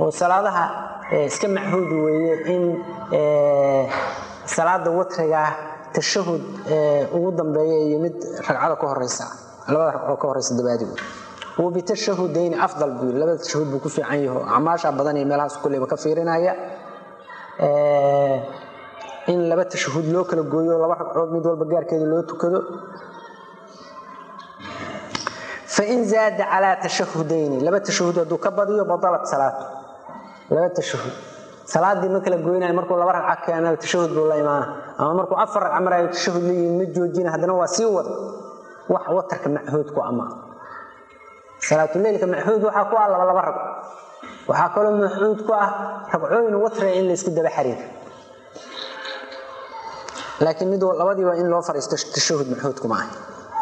oo salaadaha iska machuud weeye in salaada watrigaa tashahud ugu dambeeya iyo mid ragcada ka horeysa labada ragcoo ka horeysa dabaadigu wabitashahudayni afdal buu yiri labada tashahud buu ku fiican yaho acmaasha badan iyo meelahaas kulleyba ka fiirinaya in laba tashahud loo kala gooyo laba ragcood mid walba gaarkeeda loo tukado fain zaada calaa tashahudayni laba tashahud hadduu ka badiyo badalat salaatu laba tashahud salaadii ma kala goynayo markuu laba ragca keena tashahud buu la imaana ama markuu afar ragca marayo tashahud la yimi ma joojina haddana waa sii wada wax watarka machuud ku ama salaatuleylka machuud waxaa ku ah laba laba ragco waxaa kaloo machuud ku ah ragcooyin watriga in laysku daba xariiro laakiin mid labadiiba in loo fariisto tashahud maxuudkuma ah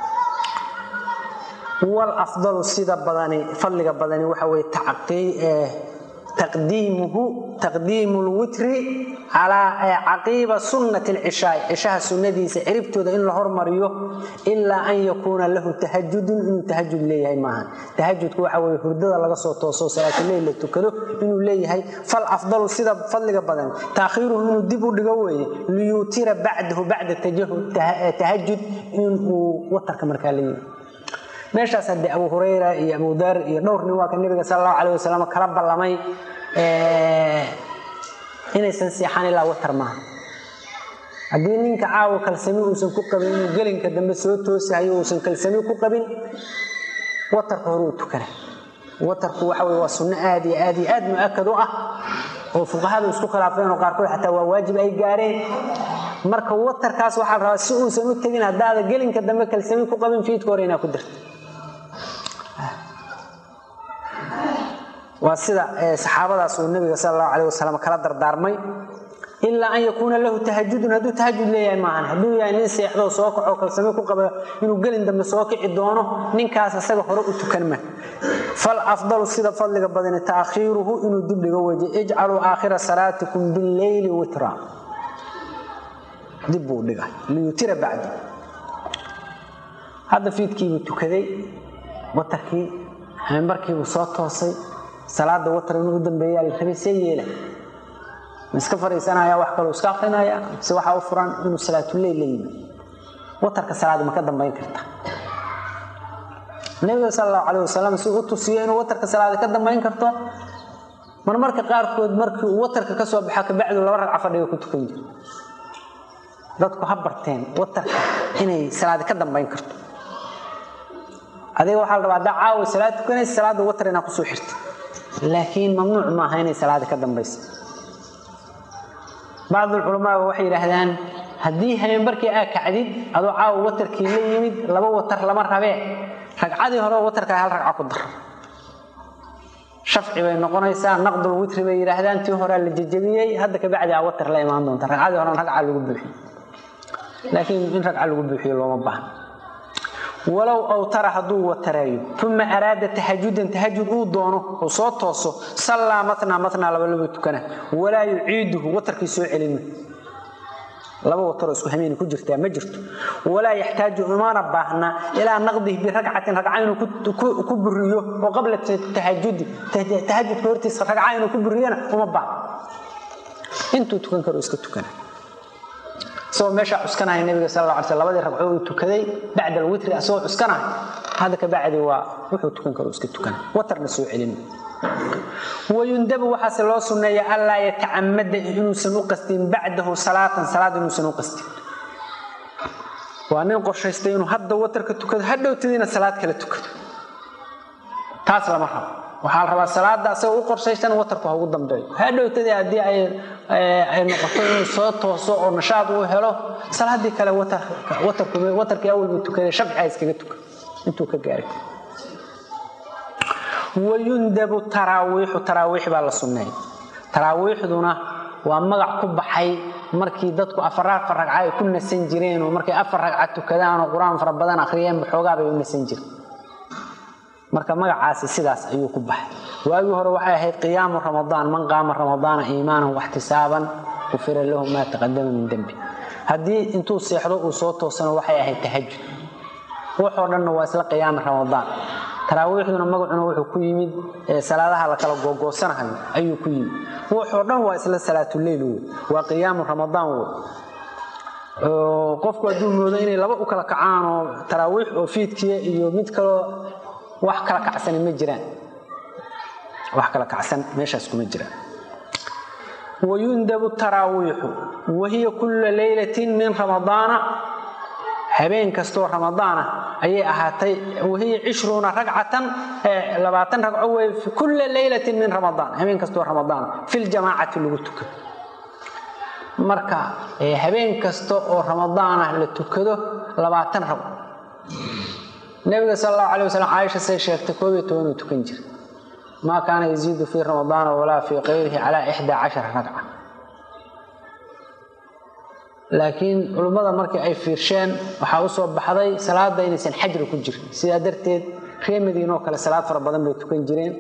walafdalu sida badani fadliga badani waxa weye taqdiimuhu taqdiimu lwitri calaa caqiiba sunnati lcishaai cishaha sunnadiisa ciribtooda in la hormariyo ilaa an yakuuna lahu tahajudun inuu tahajud leeyahay maaha tahajudku waxa weye hurdada laga soo tooso salaatuleyl la tukado inuu leeyahay fal afdalu sida fadliga badan taakhiiruhu inuu dib u dhigo weeye liyuutira bacdahu bacda tahajud inuu watarka markaa la yimi meeshaas haddee abu hurayra iyo abu dar iyo dhowr nin waa ka nabiga sal allahu alayh wasalam kala ballamay inaysan seexan ilaa watar maaha haddii ninka caawa kalsami uusan ku qabin inuu gelinka dambe soo toosahayo uusan kalsami ku qabin watarka hore uu tukana watarku waxa wey waa sunno aad iyo aad iyo aad mu-akad u ah oo fuqahadu isku khilaafeen oo qaarkood xataa waa waajib ay gaareen marka watarkaas waxaa la rabaa si uusan u tegin haddaada gelinka dambe kalsami ku qabin fiidka hore inaa ku dirta waa sida saxaabadaas uu nabiga sal allahu alayh wasalam kala dardaarmay ilaa an yakuuna lahu tahajudun hadduu tahajud leeyahay maahan hadduu yahay nin seexdo soo kaco kalsami ku qaba inuu gelin dambe soo kici doono ninkaas isaga hore u tukan ma fal afdalu sida fadliga badani taakhiiruhu inuu dib dhigo weje ijcaluu aakhira salaatikum billeyli witra dib buu dhiga liyutira bacdi hadda fiidkiibuu tukaday watarkii hambarkiibuu soo toosay salaada watar inuu u dambeeyaa la rabay see yeela ma iska fariisanaya wax kaloo iska akrinaya se waxaa u furan inuu salaatuleyl la yimi watarka salaada ma ka dambayn karta nabiga sal allahu calayh wasalam si u tusiyo inuu watarka salaada ka dambayn karto marmarka qaarkood markii uu watarka ka soo baxa kabacdu laba ragca fadhiga ku tukan jira dadku ha barteen watarka inay salaada ka dambayn karto adiga waxaa la rabaa haddaa caawa salaad tukanaysa salaada watar inaa kusoo xirta laakiin mamnuuc maaha inay salaada ka dambaysa bacdulculamaaba waxay yidhaahdaan haddii habeenbarkii aa kacdid adoo caawa watarkii la yimid laba watar lama rabee ragcadii hore watarkaa hal ragca ku dar shafci bay noqonaysaa naqdul witri bay yidhaahdaan tii horea la jejebiyey hadda kabacdi aa watar la imaan doonta ragcadii horena ragca lagu buuxiyo laakiin in ragca lagu buuxiyo looma baahna walow awtara hadduu watareeyo uma araada tahajudan tahajud uu doono uu soo tooso sallaa matnaa matnaa labalaba tukana walaa yuciiduhu watarkii soo celima laba wataroo isku hameeni ku jirtaa ma jirto walaa yaxtaaju umana baahna ilaa naqdihi biragcatin ragca inuu ku buriyo oo qabla tahajudi tahajudka hortiisa ragca inuu ku buriyana uma baahna intuu tukan karo iska tukana isagoo meeshaa cuskanaya nabiga sal la alay sl labadii ragcoo uu tukaday bacda alwitri asagoo cuskanaya hadda ka bacdi waa wuxuu tukan karo iska tukana watarna soo celin wayundabu waxaase loo sunneeya anlaa yatacamada inuusan u qastin bacdahu salaatan salaad inuusan u qastin waa nin qorshaystay inuu hadda watarka tukado hadhowtadiina salaad kala tukado taas lama rabo waxaa la rabaa salaada asagoo u qorshaysan watarku ha ugu dambeeyo hadhowtadii haddii ay noqoto inuu soo tooso oo nashaad uu helo salaadii kale watarkii awalbu tukaday shafci iskaga tuka intuu ka gaaray wayundabu taraawiixu taraawiix baa la sunneeya taraawiixduna waa magac ku baxay markii dadku afar afar ragca ay ku nasan jireen oo markay afar ragca tukadaan oo qur-aan fara badan akhriyeen baxoogaa bay u nasan jireen marka magacaasi sidaas ayuu ku baxay waagii hore waxay ahayd qiyaamu ramadaan man qaama ramadaana iimaanan waxtisaaban gufira lahu maa taqadama min dembi haddii intuu seexdo uu soo toosano waxay ahayd tahajud waxoo dhanna waa isla qiyaami ramadaan taraawiixduna magacuna wuxuu ku yimid salaadaha la kala googoosanahayo ayuu ku yimid wuxoo dhan waa isla salaatuleyl wey waa qiyaamu ramadaan wey qofku hadduu moodo inay laba u kala kacaan oo taraawiix oo fiidkiya iyo mid kaloo wax kala kacsani ma jiraan wax kala kacsan meeshaas kuma jiraan wayundabu taraawiixu wahiya kulla leylatin min ramadaana habeen kastoo ramadaana ayay ahaatay wahiya cishruuna ragcatan labaatan ragco wey kulla leylatin min ramadaan habeen kastoo ramadaana filjamaacati lagu tukado marka habeen kasta oo ramadaana la tukado labaatan ragco nabiga sal allahu alay wasalam caaisha say sheegtay koob iyo tobanuu tukan jira maa kaana yaziidu fii ramadaana walaa fii kayrihi calaa ixdaa cashara ragca laakiin culimmada markii ay fiirsheen waxaa u soo baxday salaada inaysan xajri ku jirin sidaa darteed ree madiinoo kale salaad fara badan bay tukan jireen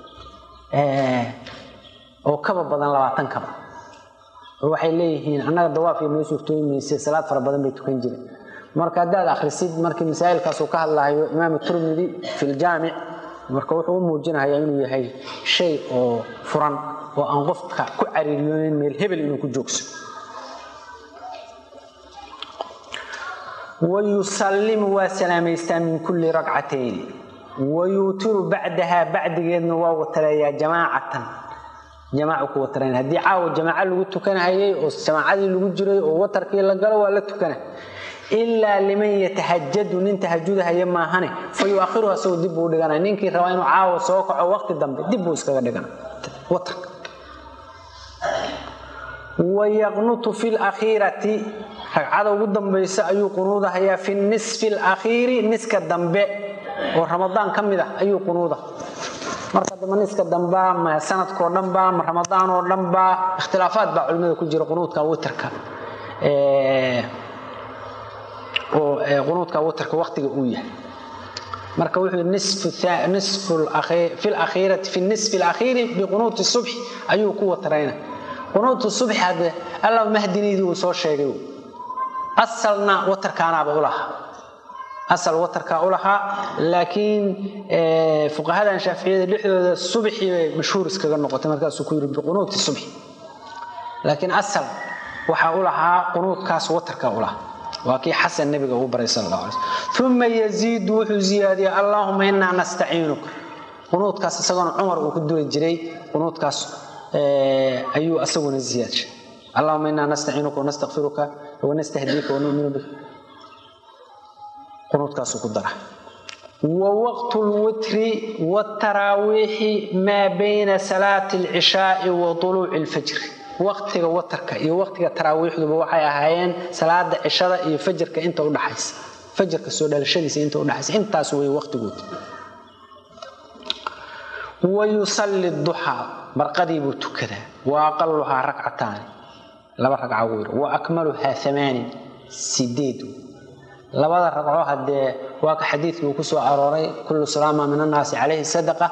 oo kaba badan labaatan kaba oo waxay leeyihiin annaga dawaafii noo suurtooyi mayse salaad fara badan bay tukan jireen marka haddaad akhrisid markii masaa'ilkaasuu ka hadlahayo imaam turmidi fi ljaamic marka wuxuu u muujinayaa inuu yahay shay oo furan oo aan qofka ku cariiriyoonin meel hebel inuu ku joogso wayusallimu waa salaamaystaa min kulli ragcatayni wayuutiru bacdahaa bacdigeedna waa wataleeyaa jamaacatan jamaacu ku watarayn haddii caawa jamaaco lagu tukanahayay oo jamaacadii lagu jiray oo watarkii la galo waa la tukana ilaa liman yatahajadu nin tahajudahaya maahane fa yuakhiruhu asagoo dib buu dhigana ninkii rabaa inuu caawa soo kaco waqti dambe dib buu iskaga dhigana watarka wayaqnutu fi lakhiirati ragcada ugu dambaysa ayuu qunuudahayaa fi nisfi alakhiiri niska dambe oo ramadaan ka mid ah ayuu qunuuda marka damba niska dambaa ma sanadkao dhanba ma ramadaan oo dhanba ikhtilaafaad baa culimada ku jira qunuudka witrka oo qunuudka witrka waqtiga uu yahay marka wuxuu fi lakhiirati fi nisfi alakhiiri biqunuuti subxi ayuu ku watarayna qunuutu subxi hadde allah mahdiniydii uu soo sheegay asalna watarkaanaaba ulahaa asal watarkaa u lahaa laakiin fuqahadan shaaficiyada dhexdooda subxi bay mashhuur iskaga noqotay markaasuu ku yiri biqunuuti subxi laakiin asal waxaa u lahaa qunuudkaas watarkaa u lahaa waa kii xasan nabiga uu baray sal allah alay slm uma yaziidu wuxuu ziyaadiyey allaahuma inaa nastaciinuka qunuudkaas isagoona cumar uu ku duri jiray qunuudkaas ayuu asaguna ziyaadshay allahuma inaa nastaciinuka wanastakfiruka wanastahdiika wanuminu bik qunuudkaasuu ku dara wa waqtu lwitri wtaraawiixi maa bayna salaati alcishaai wa tuluuci lfajri waqtiga watarka iyo waqtiga taraawiixduba waxay ahaayeen salaada cishada iyo fajarka inta udhaxaysa fajarka soo dhalashadiisa inta udhaxaysa intaas wey waqtigood wa yusalli duxaa barqadii buu tukadaa wa aqaluhaa rakcataani laba ragca gu yir wa akmaluhaa amaanin sideed labada ragco haddee waa ka xadiidkii uu ku soo arooray kullu salaama min annaasi calayhi sadaqa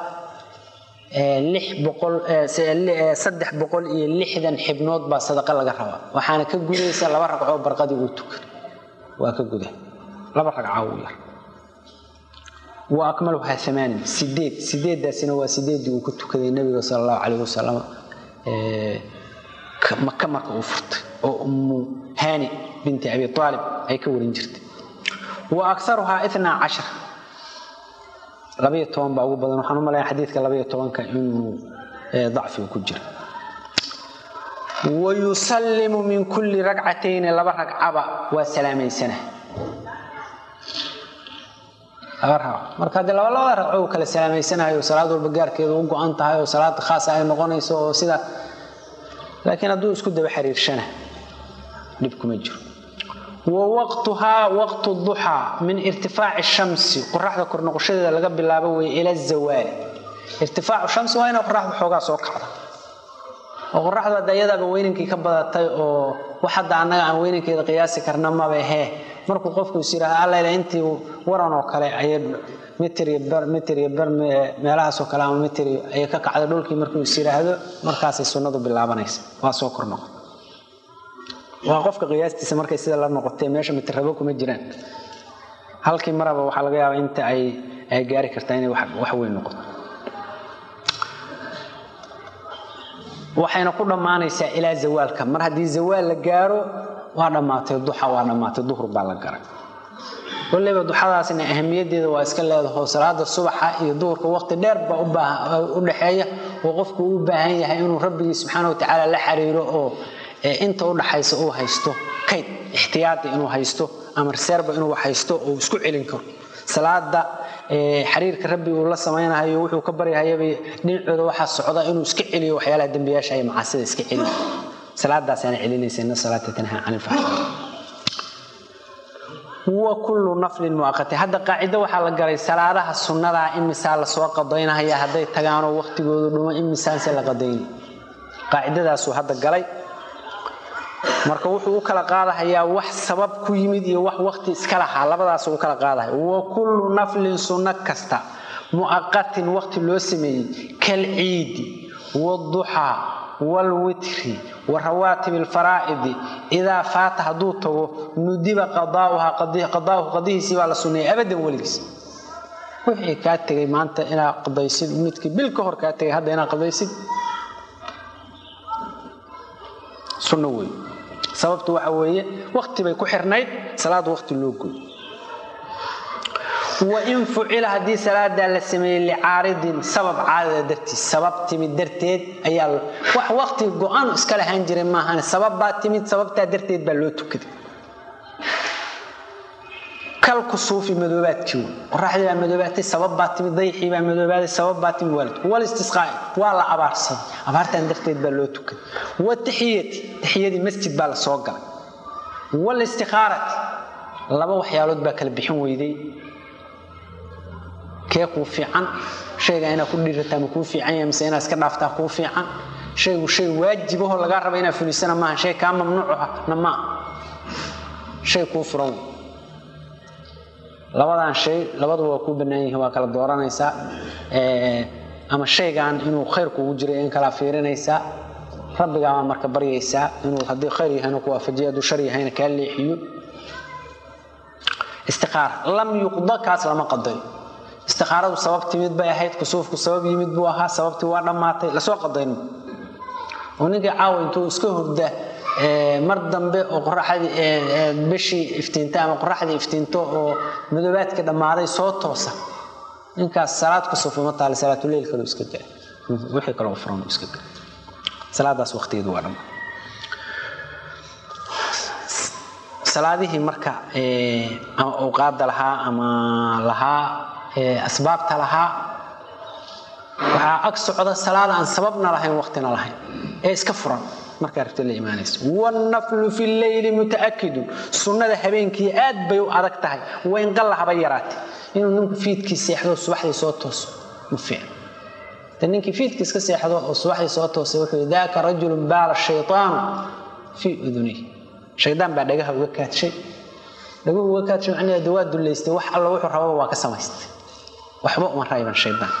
saddex boqol iyo lixdan xibnood baa sadaqa laga rabaa waxaana ka gudaysa laba ragcoo barqadii uu tukado waa ka guda laba ragca uu yar wa akmaluhaa amaanin sideed sideeddaasina waa sideeddii uu ku tukaday nabiga sala allahu calayh wasalam maka marka uu furtay oo ummu haani binti abi aalib ay ka warin jirtay wa akaruhaa inaa cashar labayo toban baa ugu badan waxaan u malaya xadiidka labayo tobanka inuu dacfiga ku jiro wa yusallimu min kulli ragcatayni laba ragcaba waa salaamaysana laba ragco marka haddii laba labada ragco uu kala salaameysanayo salaad walba gaarkeeda u go-an tahay oo salaad khaasa ay noqonayso oo sida laakiin hadduu isku daba xiriirshana dhib kuma jiro wa waqtuhaa waqtu duxaa min irtifaaci shamsi qoraxda kornoqoshadeeda laga bilaabo wey ila zawaali irtifaacu shamsi waa inay qoraxda xoogaa soo kacda oo qoraxdu hadda iyadaaba weynankii ka badatay oo wax hadda annaga aan weynankeeda qiyaasi karna maba hee markuu qofku is yidhaahda allayla intii waran oo kale ayay mitir iyo bar mitir iyo bar meelahaasoo kale ama mitir ayay ka kacda dhulkii markuu is yidhaahdo markaasay sunnadu bilaabanaysa waa soo kor noqon waa qofka qiyaastiisa markay sida la noqotee meesha mitirrabo kuma jiraan halkii maraba waxaa laga yaabaa inta ay ay gaari kartaa inay wax weyn noqoto waxayna ku dhammaanaysaa ilaa zawaalka mar haddii zawaal la gaaro waa dhammaatay duxa waa dhammaatay duhur baa la garay waliba duxadaasna ahamiyadeeda waa iska leedaho salaada subaxa iyo duhurka waqti dheer baa u dhexeeya oo qofku u baahan yahay inuu rabbigii subxaana wa tacaala la xiriiro oo inta u dhaxaysa uu haysto kayd ixtiyaadi inuu haysto ama reserba inuu haysto oo isku celin karo salaada xiriirka rabbi uu la samaynayo wuxuu ka baryahayaba dhinacooda waxaa socda inuu iska celiyo waxyaalaha dembiyaasha iyo macaasida iska celiyo salaadaasaana celinaysa ina salaata tanhaa can ilfaxshaa wa kullu naflin muaqati hadda qaacido waxaa la galay salaadaha sunnadaa imisaa lasoo qadaynahaya hadday tagaanoo waqtigoodu dhumo imisaanse la qadayna qaacidadaasuu hadda galay marka wuxuu u kala qaadahayaa wax sabab ku yimid iyo wax waqti iska lahaa labadaas u kala qaadahaya wa kullu naflin sunno kasta mu'aqatin waqti loo sameeyey kalciidi wduxaa wlwitri wa rawaatib alfaraa'idi idaa faata hadduu tago nudiba qadaauhu qadihiisii baa la sunneeyay abadan weligiis wixii kaa tegay maanta inaad qadaysid midkii bil ka hor kaa tegay hadda inaad qadaysid sunno wey sababtu waxa weeye waqti bay ku xirnayd salaad waqti loo goy wain fucila haddii salaadaa la sameeyey licaaridin sabab caadada dartiis sabab timid darteed ayaa wax waqti go-aan iska lahaan jiray maahan sabab baa timid sababtaa darteed baa loo tukaday kalkusuufi madoobaadkii wey qoraxdii baa madoobaatay sabab baa timid dayxii baa madoobaaday sabab baa timid waalid walistisqaa'i waa la abaarsaday abaartan darteed baa loo tukaday wataxiyati taxiyadii masjid baa la soo galay walistiqaarati laba waxyaalood baa kala bixin weyday kee kuu fiican shayga inaad ku dhiirataa ma kuu fiican yahay mise inaad iska dhaaftaa kuu fiican shaygu shay waajibahoo lagaa raba inaad fulisana maaha shay kaa mamnuucana maa shay kuu furan labadan shay labaduba waa kuu bannaan yihiin waa kala dooranaysaa ama shaygan inuu khayr kugu jiray in kala fiirinaysaa rabbigaabaa marka baryaysaa inuu haddii khayr yahayna ku waafajiyo hadduu shar yahayna kaa leexiyo istiqaara lam yuqda kaas lama qadayo istiqaaradu sabab timid bay ahayd kusuufku sabab yimid buu ahaa sababtii waa dhammaatay lasoo qadayno oo ninkii caawa intuu iska hurda mar dambe oo qoraxdii bishii iftiinta ama qoraxdii iftiinto oo madoobaadkii dhammaaday soo toosa ninkaas salaad kusuuf uma taale salaatuleyl kaloo iska gala wixii kaloo furan iska gala salaadaas waqtigeedu waa dhammaa salaadihii marka ama awqaada lahaa ama lahaa asbaabta lahaa waxaa ag socda salaad aan sababna lahayn waqtina lahayn ee iska furan markaa rabta la imaanaysa wannaflu fi leyli mutaakidu sunnada habeenkii aad bay u adag tahay wayn qalla haba yaraatay inuu ninku fiidkii seexdo subaxdii soo tooso ma fiican de ninkii fiidkii iska seexdo oo subaxdii soo toosay wuxuu yidhi daaka rajulun baala shaytaanu fii udunihi shaydaan baa dhagaha uga kaadshay dhaguhu uga kaadshay macnaheedu waa dullaystay wax alla wuxuu rababa waa ka samaystay waxba uma rayban shaydaan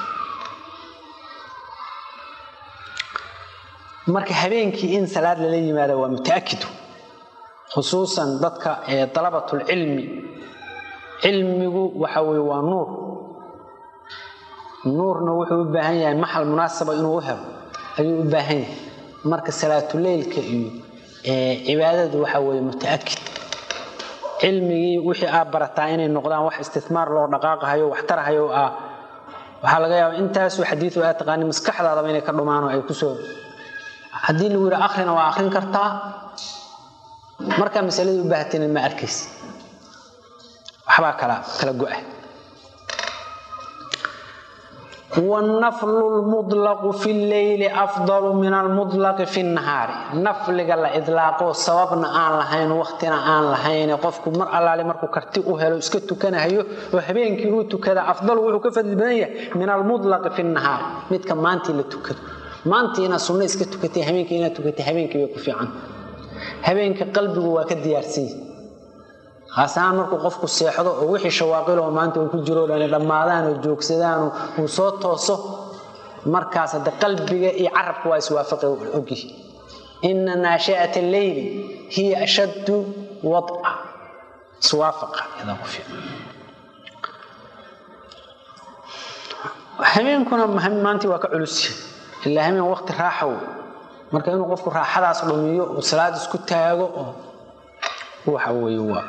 marka habeenkii in salaad lala yimaada waa mutaakidu khusuusan dadka dalabatulcilmi cilmigu waxa weye waa nuur nuurna wuxuu u baahan yahay maxal munaasaba inuu u helo ayuu u baahan yahay marka salaatuleylka iyo cibaadadu waxa weye mutaakid cilmigii wixii aa barataa inay noqdaan wax istismaar loo dhaqaaqahayo wax tarahayo ah waxaa laga yaaba intaasuu xadiidu aa taqaani maskaxdaadaba inay ka dhumaan oo ay kusoo haddii lagu yidhi akrina waa akrin kartaa markaa masaladii u baahatayna ma arkaysa waxbaa kala kala go-a wannaflu lmutlaqu fi lleyli afdalu min almutlaqi fi nnahaari nafliga la idlaaqo sababna aan lahayn waqtina aan lahayn qofku mar allaale markuu karti u helo iska tukanahayo oo habeenkii uu tukada afdalu wuxuu ka fadli badan yahay min almutlaqi fi nnahaari midka maantii la tukado maantii inaad sunno iska tukatay habeenkii inaad tukatay habeenkii bay ku fiican habeenka qalbigu waa ka diyaarsanya khaas ahaan markuu qofku seexdo oo wixii shawaaqiloo maanta uu ku jiro dhani dhammaadaan oo joogsadaan uu soo tooso markaas hadde qalbiga iyo carabka waa iswaafaqi ogyihi ina naashi'ata alleyli hiya ashaddu wadca iswaafaqa iyadaa ku fiican habeenkuna maantii waa ka culus ilaa habeen waqti raaxa wey marka inuu qofku raaxadaas dhumiyo oo salaad isku taago oo waxa weeye waa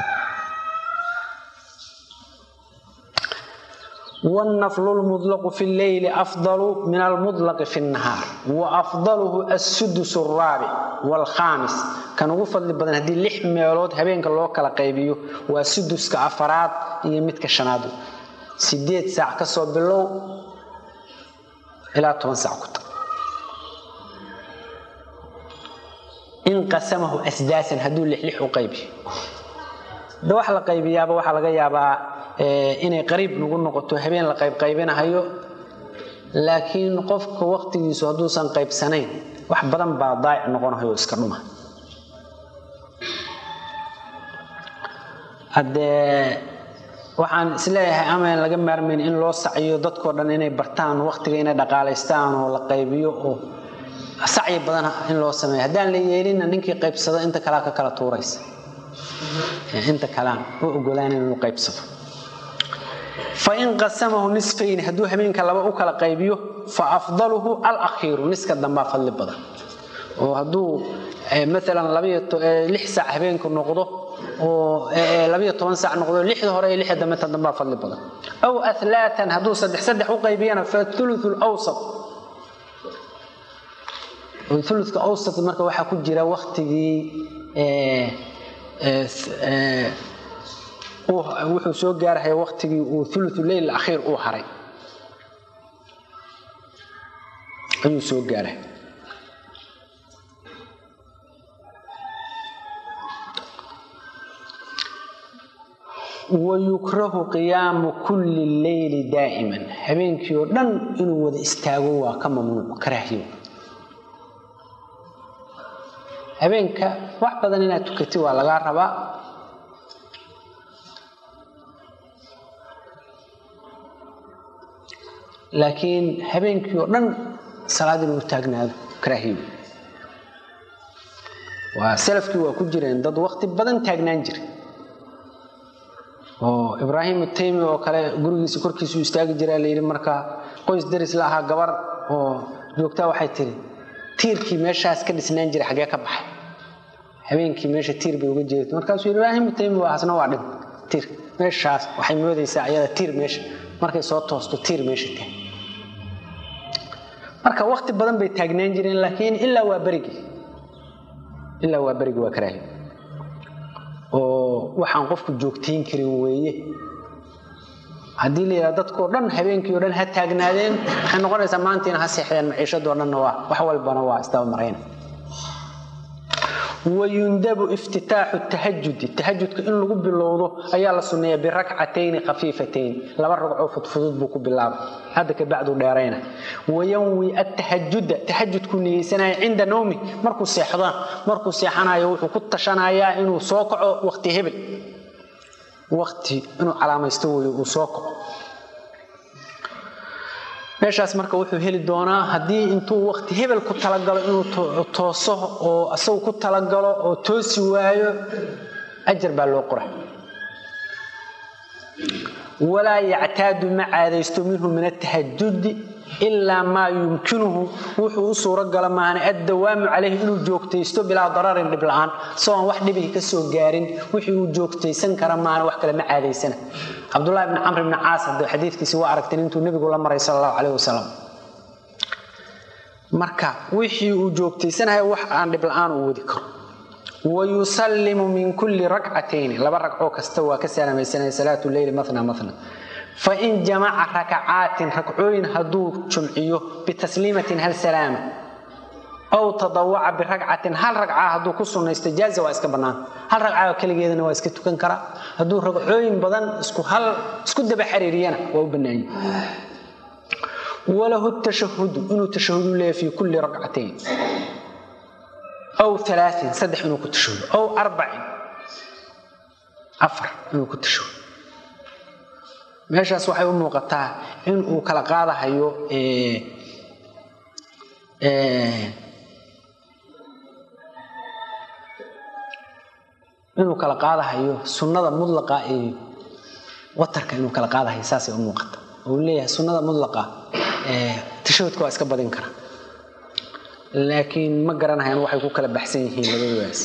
والنفل المطلق في الليل أفضل من المطلق في النهار وأفضله السدس الرابع والخامس كان وفضل بدن هدي لح ميلود هبينك لو كلا قيبيو وسدس كأفراد يمتك شنادو سيديت ساعة كسو بلو إلى 10 ساعة كنت إن قسمه أسداسا هدو لح لح وقيبي ده waxa la qaybiyaaba waxa laga yaabaa inay qariib nagu noqoto habeen la qayb qaybinahayo laakiin qofka waqtigiisu hadduusan qaybsanayn wax badan baa daayic noqonahayo iska dhuma haddee waxaan isleeyahay amaan laga maarmayn in loo sacyo dadkoo dhan inay bartaan waqtiga inay dhaqaalaystaan oo la qaybiyo oo sacyi badan in loo sameeyo haddaan la yeelinna ninkii qaybsado inta kalea ka kala tuuraysa inta kalaan u ogolaan inuu qaybsado fain qasamahu nisfayn hadduu habeenka laba u kala qaybiyo fa afdaluhu alakhiiru niska dambaa fadli badan oo hadduu maalan lix saac habeenku noqdo oo labayo toban saac noqdo lixda hore iyo lixda dambe ta dambaa fadli badan aw alaatan hadduu saddex saddex u qaybiyana fa thuluthu lawsat thuluthka awsat marka waxaa ku jira waktigii wuxuu soo gaarahaya waktigii uu ulu leyl akhiir uu haray ayuu soo gaaray wayukrahu qiyaamu kulli leyli daa'iman habeenkii oo dhan inuu wada istaago waa ka mamnuuc karaahiyo habeenka wax badan inaad tukati waa lagaa rabaa laakiin habeenkii oo dhan salaad inuu taagnaado karaahiyo waa salafkii waa ku jireen dad wakti badan taagnaan jira oo ibraahim taymi oo kale gurigiisa korkiisu istaagi jiraa layidhi markaa qoys daris la ahaa gabar oo joogtaa waxay tiri tiirkii meeshaas ka dhisnaan jira xagee ka baxay habeenkii meesha tiir bay uga jeedata markaasuu yidhi ibraahim taymi waa hasna waa dhin tiir meeshaas waxay moodaysaa ayada tiir meesha markay soo toosto tiir meesha taag marka wakti badan bay taagnaan jireen laakiin ilaa waa berigii ilaa waa berigii waa karaahi oo waxaan qofku joogtayn karin weeye haddii la yidhaha dadkoo dhan habeenkii o dhan ha taagnaadeen waxay noqonaysaa maantiina ha seexdeen maciishadoo dhanna waa wax walbana waa isdaba marayna wayundabu iftitaaxu tahajudi tahajudka in lagu bilowdo ayaa la sunneeya birakcatayni khafiifatayn laba ragcoo fudfudud buu ku bilaabay hadda ka bacdu dheerayna wayanwi atahajuda tahajudku niyeysanaya cinda nawmi markuu seexdana markuu seexanayo wuxuu ku tashanayaa inuu soo kaco waqti hebel waqti inuu calaamaysto weeye uu soo kaco meeshaas marka wuxuu heli doonaa haddii intuu waqti hebel ku talagalo inuu tooso oo isagu ku talagalo oo toosi waayo ajar baa loo qora walaa yactaadu ma caadaysto minhu min atahajudi ilaa maa yumkinuhu wuxuu u suuro gala maana addawaamu calayhi inuu joogtaysto bilaa dararin dhib la-aan isagoon wax dhibihi ka soo gaarin wixii uu joogtaysan kara maana wax kale ma caadaysana cabdulahi bni camr bni caas hadda xadiidkiisi waa aragteen intuu nebigu la maray sala allahu calayh wasalam marka wixii uu joogtaysanayo wax aan dhib la-aan uu wadi karo wayusallimu min kulli rakcatayni laba ragcoo kasta waa ka salaamaysanaya salaatu leyli matna matna fain jamaca rakacaatin ragcooyin hadduu jumciyo bitasliimatin hal salaama aw tadawaca biragcatin hal ragca hadduu ku sunaysto jaaza waa iska bannaan hal ragca keligeedana waa iska tukan karaa hadduu ragcooyin badan isku hal isku daba xiriiriyana waa u bannaanye walahu tashahudu inuu tashahudu leeya fi kulli rakcatayn aw alaain saddex inuu ku tashahudo aw arbacin afar inuu ku tashahudo meeshaas waxay u muuqataa in uu kala qaadahayo inuu kala qaadahayo sunnada mudlaqa iyo watarka inuu kala qaadahayo saasay u muuqata uu leeyahay sunnada mudlaqa tashahudka waa iska badin kara laakiin ma garanayaan waxay ku kala baxsan yihiin labadoodaas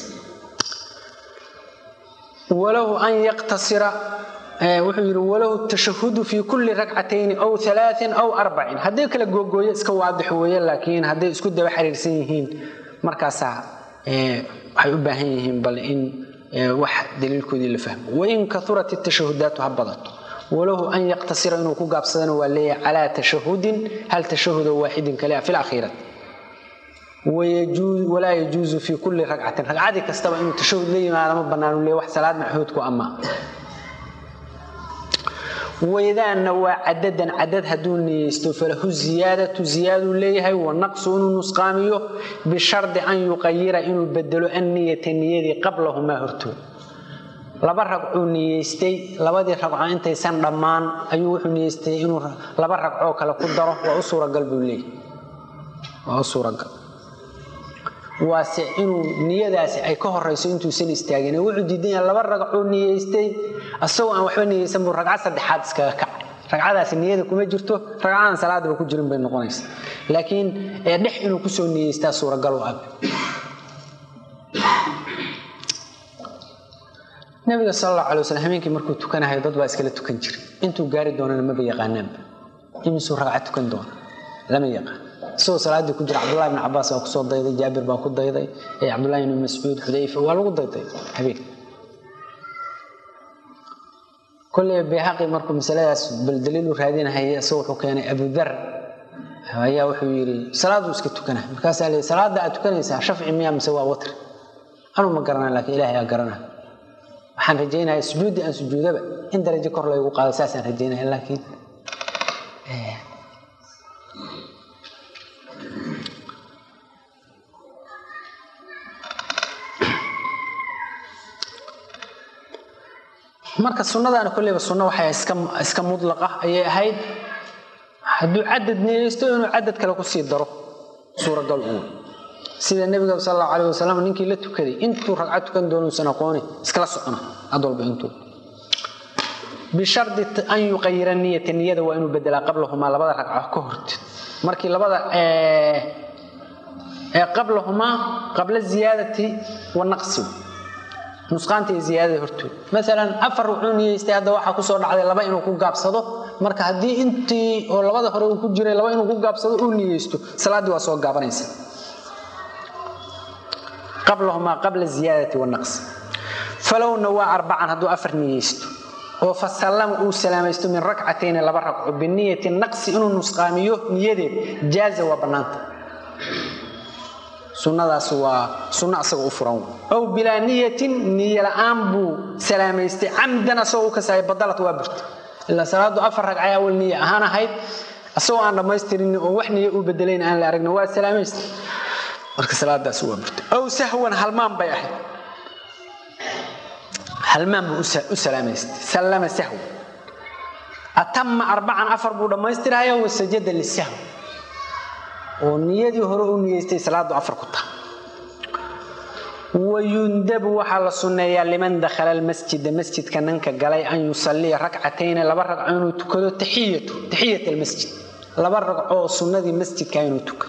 walahu an yaqtasira wuxuu yidhi walahu tashahudu fi kulli ragcatayni aw alaain aw arbacin hadday kala googooyo iska waadix weeye laakiin hadday isku daba xiriirsan yihiin markaasaa waxay u baahan yihiin bal in wax daliilkoodii la fahmo wain kaurat tashahudaatu ha badato walahu an yaqtasira inuu ku gaabsadana waa leeyahay calaa tashahudin hal tashahudo waaxidin kale fi lakhiirati walaa yajuuzu fi kulli ragcatin ragcadii kastaba inuu tashahud la yimaado ma banaanu leeya wax salaad maxuudku ama waydaanna waa cadadan cadad hadduu niyeysto falahu ziyaadatu ziyaaduu leeyahay wanaqsu inuu nusqaamiyo bishardi an yuqayira inuu bedelo anniyata niyadii qablahumaa hortood laba ragcuu niyeystay labadii ragco intaysan dhammaan ayuu wuxuu niyeystay inuu laba ragcoo kale ku daro waa u suuragal buu leeyahay waa u suuragal waase inuu niyadaasi ay ka horeyso intuusan istaagin wuxuu diidan yahay laba ragcuu niyeystay asagoo aan waxba niyeysan buu ragcad saddexaad iskaga kacay ragcadaasi niyada kuma jirto ragcadan salaadaba ku jirin bay noqonaysa laakiin dhex inuu kusoo niyeystaa suuragal u ab nabiga sal allahu alay waslam habeenkii markuu tukanahayo dad baa iskala tukan jiray intuu gaari doonana maba yaqaanaanba imisuu ragcad tukan doona lama yaqaan isagoo salaaddii ku jira cabdullahi ibn cabaas baa kusoo dayday jaabir baa ku dayday cabdullahi ibn mascuud xudayfa waa lagu dayday habeen kolley bayhaqi markuu masaladaas bal daliil u raadinahaya isagoo wuxuu keenay abudar ayaa wuxuu yidhi salaaduu iska tukana markaasaa leey salaada aad tukanaysaa shafci miyaa mise waa watr anuu ma garanaa laakiin ilaahay aa garanaa waxaan rajaynaya sujuuddii aan sujuudaba in darajo kor laygu qaado saasaan rajaynaya laakiin marka sunnadaana kolleyba sunno waxay iska mudlaqa ayay ahayd hadduu cadad niyeysto inuu cadad kale kusii daro suuragal uu sida nebiga sal allahu alayh wasalam ninkii la tukaday intuu ragcad tukan doonuusan aqooni iskala socona cad walba intuu bishardi an yuqayira niyata niyada waa inuu bedelaa qablahumaa labada ragco ka horteed markii labada qablahumaa qabla ziyaadati wanaqsi nusqaanta iyo ziyaadada hortood maalan afar wuxuu niyeystay hadda waxaa kusoo dhacday laba inuu ku gaabsado marka haddii intii oo labada hore uu ku jiray laba inuu ku gaabsado uu niyeysto salaaddii waa soo gaabanaysa qablahumaa qabla ziyaadati wanaqsi falowna waa arbacan hadduu afar niyeysto oo fasallama uu salaamaysto min rakcatayni laba ragco biniyati naqsi inuu nusqaamiyo niyadeed jaaza waa bannaanta sunadaas waa sunno asaga u furan aw bilaa niyatin niyo la-aan buu salaamaystay camdan asagoo u kasaaya badalad waa burta ilaa salaadu afar ragcay awal niya ahaan ahayd asagoo aan dhammaystirin oo wax niyo uu bedelayn aan la aragna waa salaamaysta marka salaadaas waa burta aw sahwan halmaan bay ahayd halmaan buu u salaamaystay sallama sahw atama arbacan afar buu dhammaystiraya wasajada lisahw oo niyadii hore u niyeystay salaadu afar ku taha wayundabu waxaa la sunneeyaa liman dakhala almasjida masjidka ninka galay an yusalliya rakcatayni laba ragco inuu tukado taxiyatu taxiyat almasjid laba ragco oo sunnadii masjidka inuu tukado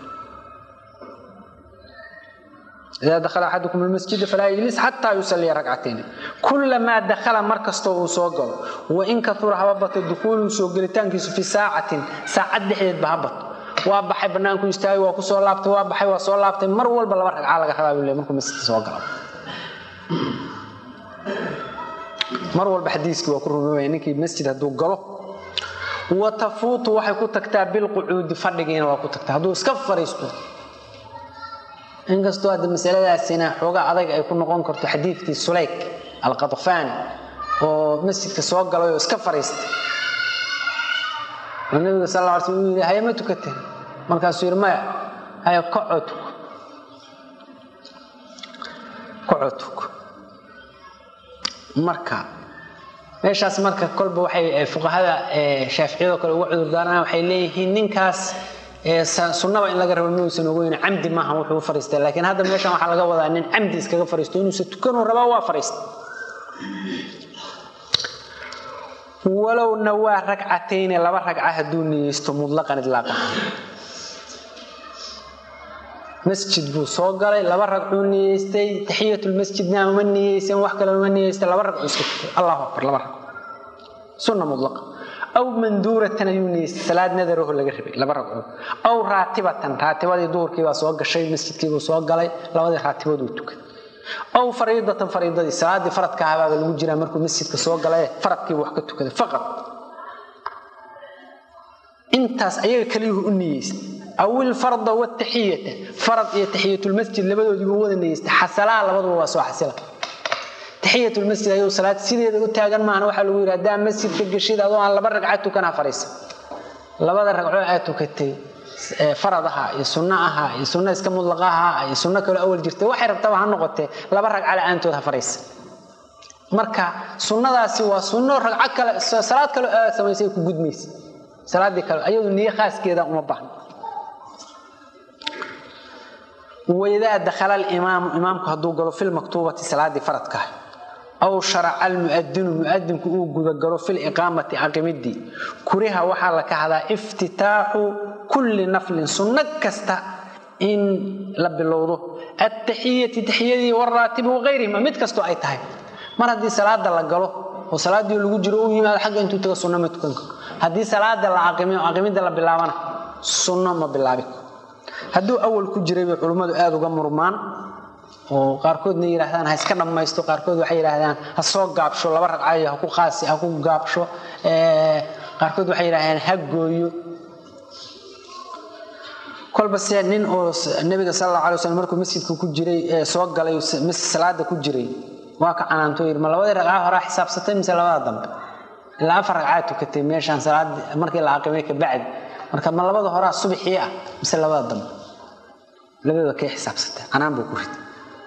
idaa dakhala axadukum almasjida falaa yajlis xataa yusalliya rakcatayni kulamaa dakhala mar kastoo uu soo galo wain kaura haba bato dukuuluhu soo gelitaankiisu fi saacatin saacad dhexdeedba ha bato waa baxay banaanku istaagay waa kusoo laabtay waa baxay waa soo laabtay mar walba laba ragcaa laga rabaa bule markuu masjidka soo galo mar walba xadiiskii waa ku rumoobaya ninkii masjid hadduu galo wa tafuutu waxay ku tagtaa bilqucuudi fadhigiina waa ku tagtaa hadduu iska fariisto inkastoo hadda masaladaasina xoogaa adag ay ku noqon karto xadiidkii sulayk alqadfaani oo masjidka soo galay oo iska fariistay oo nabiga sal lla ly slm uu yidhi haya ma tukateen markaasuu yidhi maya haya kacoo tuko kacoo tuko marka meeshaas marka kolba waxay fuqahada shaaficiyadoo kale uga cudurdaarana waxay leeyihiin ninkaas sunnaba in laga rabo miuusan ogeyn camdi maaha wuxuu u fariistay laakiin hadda meeshan waxaa laga wadaa nin camdi iskaga fariisto inuusan tukanuu rabaa waa fariistay walow nawaa ragcatayni laba ragca hadduu niyeysto mudlaqan idlaaqan masjid buu soo galay laba ragcuu niyeystay taxiyatulmasjidna uma niyeysan wax kale uma niyeystay laba ragcuu iska tukay allahu akbar laba ragco sunna mudlaqa aw manduuratan ayuu niyeystay salaad nadaraho laga rabay laba ragcood aw raatibatan raatibadii duhurkii baa soo gashay masjidkiibuu soo galay labadii raatibooduu tukay aw fariidatan fariidadii salaadii faradka ahabaaba lagu jiraa markuu masjidka soo galay faradkiibu wax ka tukaday faqad intaas ayaga kaliyuhu u niyeystay aw ilfarda wataxiyata farad iyo taxiyatulmasjid labadoodiibu wada niyeystay xasalaa labaduba waa soo xasila taxiyatulmasjid ayuu salaad sideeda u taagan maahna waxaa lagu yidhi haddaa masjidka geshid adoo aan laba ragca tukanaa fariisa labada ragcoo aad tukatay farad ahaa iyo sunno ahaa iyo sunno iska mudlaqa ahaa iyo sunno kaloo awal jirtay waxay rabtaba ha noqotee laba ragca la-aantood ha fariisa marka sunnadaasi waa sunno ragco kale salaad kaloo aad samaysay ku gudmaysa salaadii kale ayadu niyo khaaskeeda uma baahno waidaa dakhala alimaamu imaamku hadduu galo filmaktuubati salaadii faradka aw sharaca almuadinu muadinku uu gudagalo filiqaamati aqimidii kuriha waxaa la kahdaa iftitaaxu kulli naflin sunno kasta in la bilowdo attaxiyati taxiyadii waraatibi wakayrihima mid kastoo ay tahay mar haddii salaada la galo oo salaadii lagu jiro u yimaado xagga intuu taga sunno ma tukan karo haddii salaada la aqimi oo aqimida la bilaabana sunno ma bilaabi karo hadduu awal ku jiray bay culummadu aada uga murmaan oo qaarkoodna yidhaahdaan ha iska dhammaysto qaarkood waxay yidhaahdaan ha soo gaabsho laba ragcayo ha ku qaasi ha ku gaabsho qaarkood waxay yidhahdaan ha gooyo kolba se nin oo nabiga sal alla alay waslm markuu masjidka ku jiray soo galay salaada ku jiray waa ka canaanto yidhi ma labadii ragca horaa xisaabsatay mise labada dambe ilaa afar ragcaa tukatay meeshaan salaad markii la aqimay ka bacdi marka ma labada horaa subaxii ah mise labada dambe labadooda kay xisaabsatay canaan buu ku riday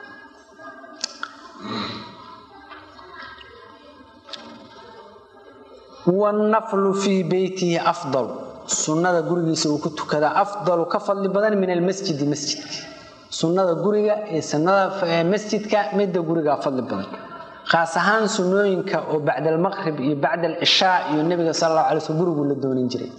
wannaflu fii beytihi afdal sunnada gurigiisa uu ku tukadaa afdalu ka fadli badan min almasjidi masjidka sunnada guriga iyo sunnada masjidka midda gurigaa fadli badan khaas ahaan sunnooyinka oo bacda almaqrib iyo bacda alcishaa iyo nebiga sal allahu alay slm guriguu la doonin jiray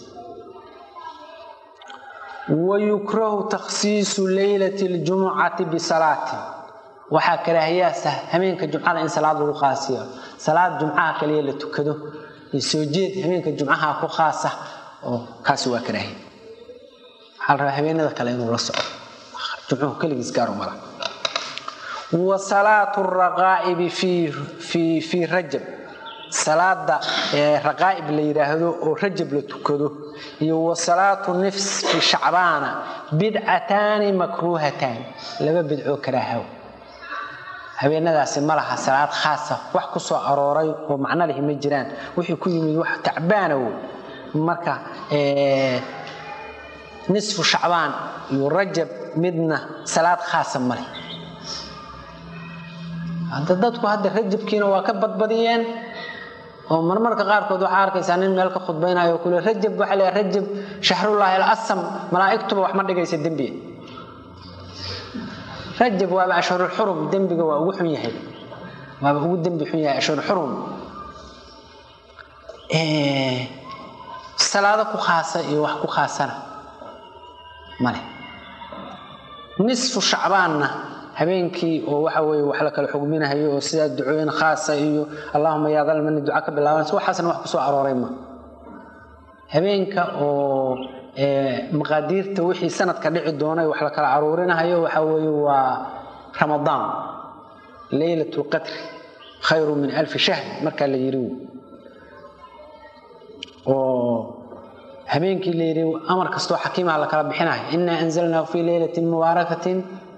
wayukrahu takhsiisu leylati ljumucati bisalaati waxaa karaahiyaasa habeenka jumcada in salaad lagu qaasiyo salaad jumcaha kaliya la tukado iyo soo jeed habeenka jumcaha ku khaasa oo kaasi waa karaahiya waxaa la rabaa habeenada kale inuu la soco jumcuhu keligiis gaar umala wa salaatu raqaa'ibi fii rajab salaada raqaa'ib la yidhaahdo oo rajab la tukado iyo wa salaatu nifsi shacbaana bidcataani makruuhataani laba bidcoo karaahaw habeenadaasi ma laha salaad khaasa wax ku soo arooray oo macno lihi ma jiraan wixii ku yimid wax tacbaanow marka nisfu shacbaan iyo rajab midna salaad khaasa male hadda dadku hadda rajabkiina waa ka badbadiyeen oo marmarka qaarkood waxaa arkaysaa nin meel ka khudbaynayo kule rajab waxaa la rajab shahrullaahi alasam malaa'igtuba wax ma dhigaysa dembiga rajab waaba ashhurulxurum dembiga waa ugu xun yahay waaba ugu dembi xun yahay ashhurulxurum salaado ku khaasa iyo wax ku khaasana male nisfu shacbaanna habeenkii oo waxa weye wax la kala xugminahayo oo sidaa ducooyin khaasa iyo allahuma yaa dalmani duca ka bilaabanaysa waxaasna wax kusoo arooray ma habeenka oo maqaadiirta wixii sanadka dhici doonay wax la kala aruurinahayo waxa weeye waa ramadaan leylat lqadri khayru min alfi shahr markaa la yiri oo habeenkii la yidhi amar kastoo xakiimaha la kala bixinayo inaa anzalnaahu fii leylatin mubaarakatin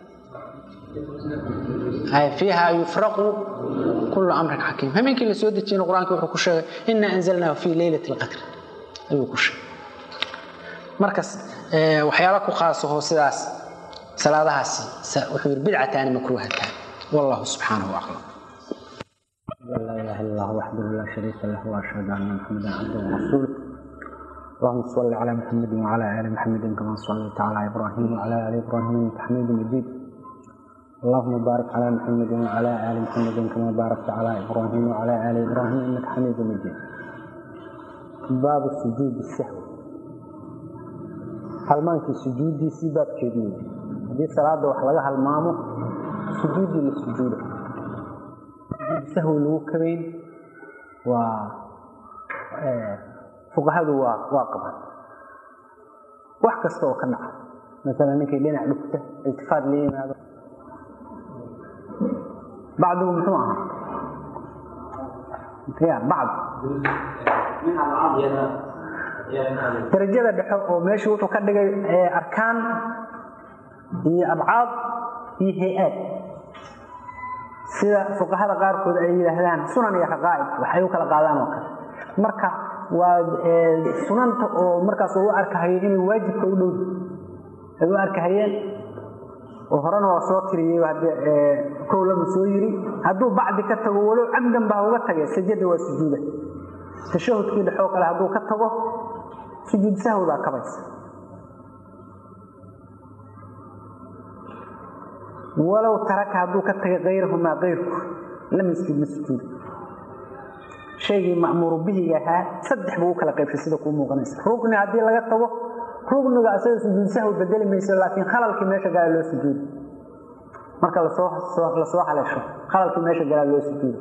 fiiha yufraqu kullu amrin xakiim habeenkii la soo dejiyena qur-aankii wuxuu ku sheegay inaa anzalnaahu fii leylati lqadri ayuu ku sheegay markas waxyaala ku khaasaho sidaas salaadahaasi wuxuu yidhi bidcataani makruuhataani wallahu subxaanahu aclam لا إله إلا الله وحده لا شريك له وأشهد أن محمدا عبده ورسوله اللهم صل على محمد وعلى آل محمد كما صليت على إبراهيم وعلى آل إبراهيم إنك حميد مجيد اللهم بارك على محمد وعلى آل محمد كما باركت على إبراهيم وعلى آل إبراهيم إنك حميد مجيد baabu sujuudi sahwi halmaankii sujuuddiisii baabkeedii wey haddii salaada wax laga halmaamo sujuuddii la sujuuda sujuudi sahwi lagu kabayn waa fuqahadu waa waa qaban wax kasta oo ka dhaca masalan ninkay dhinac dhugta iltifaat la yimaado bacdigu muxuu ahaa ya bacd darajada dhexe oo meesha wuxuu ka dhigay arkaan iyo abcaad iyo hay-aad sida fuqahada qaarkood ay yidhaahdaan sunan iyo raqaa'ib waxay u kala qaadaan oo kale marka waa sunanta oo markaas u arkahayo inay waajibka u dhow ay u arkahayeen oo horena waa soo tiriyey kow lama soo yiri hadduu bacdi ka tago walow camdan baa uga tagay sajada waa sujuuda tashahudkii dhexoo kale hadduu ka tago sujuud sahwi baa kabaysa walow taraka hadduu ka tagay kayrahumaa kayrku lam yasjud ma sujuuda shaygii ma'muuru bihiga ahaa saddex buu u kala qaybshay sida kuu muuqanaysa rugni haddii laga tago rugniga asaga sujuud sahwi bedeli mayso laakiin khalalkii meesha galaa loo sujuuda marka lasoo lasoo haleesho khalalkii meesha galaa loo sujuuda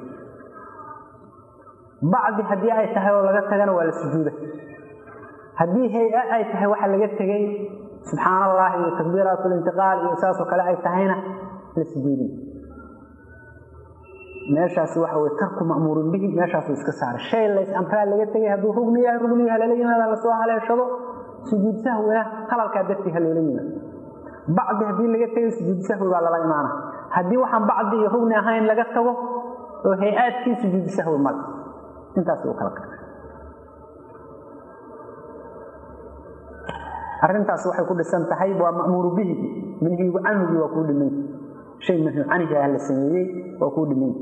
bacdi haddii ay tahay oo laga tagana waa la sujuuda haddii hay-a ay tahay waxa laga tegay subxaan allah iyo takbiiraat lintiqaal iyo saasoo kale ay tahayna la sujuudin meeshaasi waxa wey tarku ma'muurin bihi meeshaasuu iska saaray shay lays amraa laga tegay hadduu rugni yahay rugniga halala yimaada lasoo haleeshado sujuud sahwina qalalkaa dartii ha loola yimaado bacdi haddii laga tegay sujuud sahwi baa lala imaana haddii waxaan bacdi iyo rugni ahayn laga tago oo hay-aadkii sujuud sahwi male intaas u kala qeybay arrintaas waxay ku dhisan tahay waa ma'muuru bihi manhigu canhugii waa kuu dhimay shay manhigu canhi ah la sameeyey waa kuu dhimay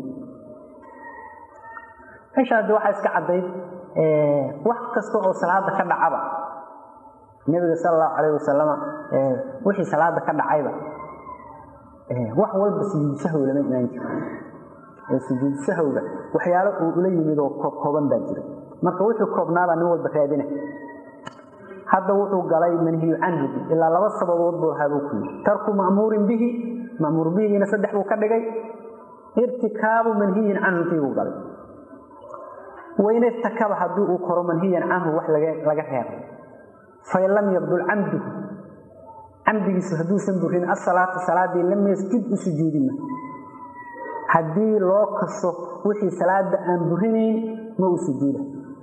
meesha haddi waxaa iska caddayd wax kasta oo salaada ka dhacaba nebiga sala allahu calayh wasalama wixii salaada ka dhacayba wax walba sujuud sahwi lama imaan jiro sujuud sahowga waxyaalo uu ula yimid oo kooban baa jira marka wuxuu koobnaabaa nin walba raadina hadda wuxuu galay manhiyu canhugi ilaa laba sababood buu ahaabuu ku yiri tarku ma'muurin bihi ma'muur bihigiina saddex buu ka dhigay irtikaabu manhiyin canhu kiibuu galay wain irtakaba haddii uu koro manhiyan canhu wax laga reebay fain lam yabdul camduhu camdigiisu hadduusan burin asalaata salaadii lam yasjud u sujuudima haddii loo kaso wixii salaada aan burinayn ma u sujuuda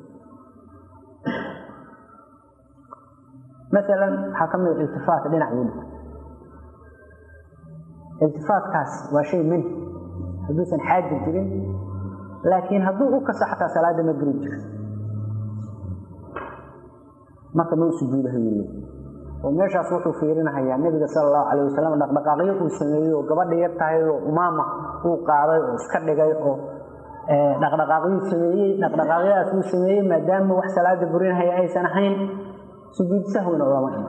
maalan waxaa ka mida iltifaat dhinac buu dhigay iltifaatkaas waa shay manhi hadduusan xaaji jirin laakiin hadduu u kaso xataa salaada ma buri jiro marka ma u sujuudahayu le oo meeshaas wuxuu fiirinahayaa nebiga sala allahu calayh wasalam dhaqdhaqaaqyo uu sameeyey oo gabadha yar tahay oo umaama uu qaaday oo iska dhigay oo dhaqdhaqaaqyuu sameeyey dhaqdhaqaaqyadaas uu sameeyey maadaama wax salaada burinahaya aysan ahayn sujuud sahwina lama iman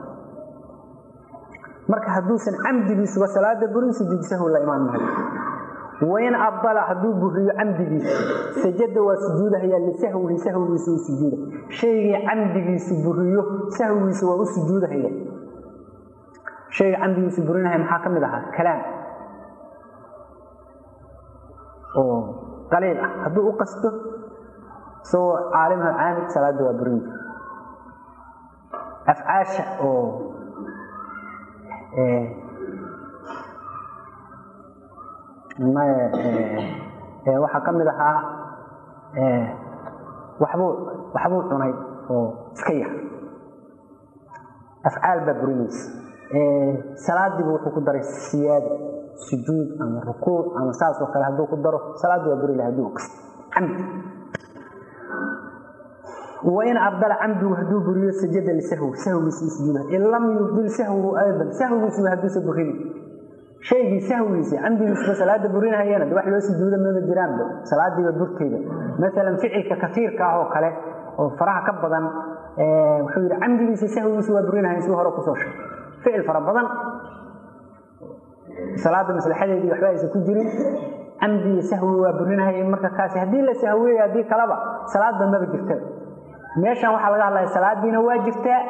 marka hadduusan camdigiisuba salaada burin sujuud sahwi la imaan maayo wain abdala hadduu buriyo camdigiisu sajada waa sujuudahayaa lisahwihi sahwigiisa u sujuuda shaygii camdigiisu buriyo sahwigiisa waa u sujuudahaya shayga camdigiisu burinahaya maxaa ka mid ahaa kalaam oo qaliil ah hadduu u qasto isagoo caalimha caamid salaada waa burin jira afcaasha oo waxaa ka mid ahaa waxbuu waxbuu cunay oo iska yar afcaal baa burinaysa salaadiibu wuxuu ku daray siyaada sujuud ama rukuuc ama saas oo kale hadduu ku daro salaaddi waa buri laha haduu kasta camdi wain abdala camdigu hadduu buriyo sajada lisahwi sahwigiisa u sujuuda in lam yubdil sahwigu aydan sahwigiisuba hadduusa burini shaygii sahwigiisa camdigiisuba salaada burinahayana de wax loo sujuuda mama jiraanba salaadiiba burteeda maalan ficilka kaiirka ah oo kale oo faraha ka badan wuxuu yidhi camdigiisa sahwigiisa waa burinahayan si hore kusoo sheeg ficil fara badan salaada maslaxadeedii waxba aysan ku jirin camdi iyo sahwi waa burinahaya marka kaasi haddii la sahwiyey haddii kaleba salaadba maba jirtaba meeshan waxaa laga hadlaya salaadiina waa jirtaa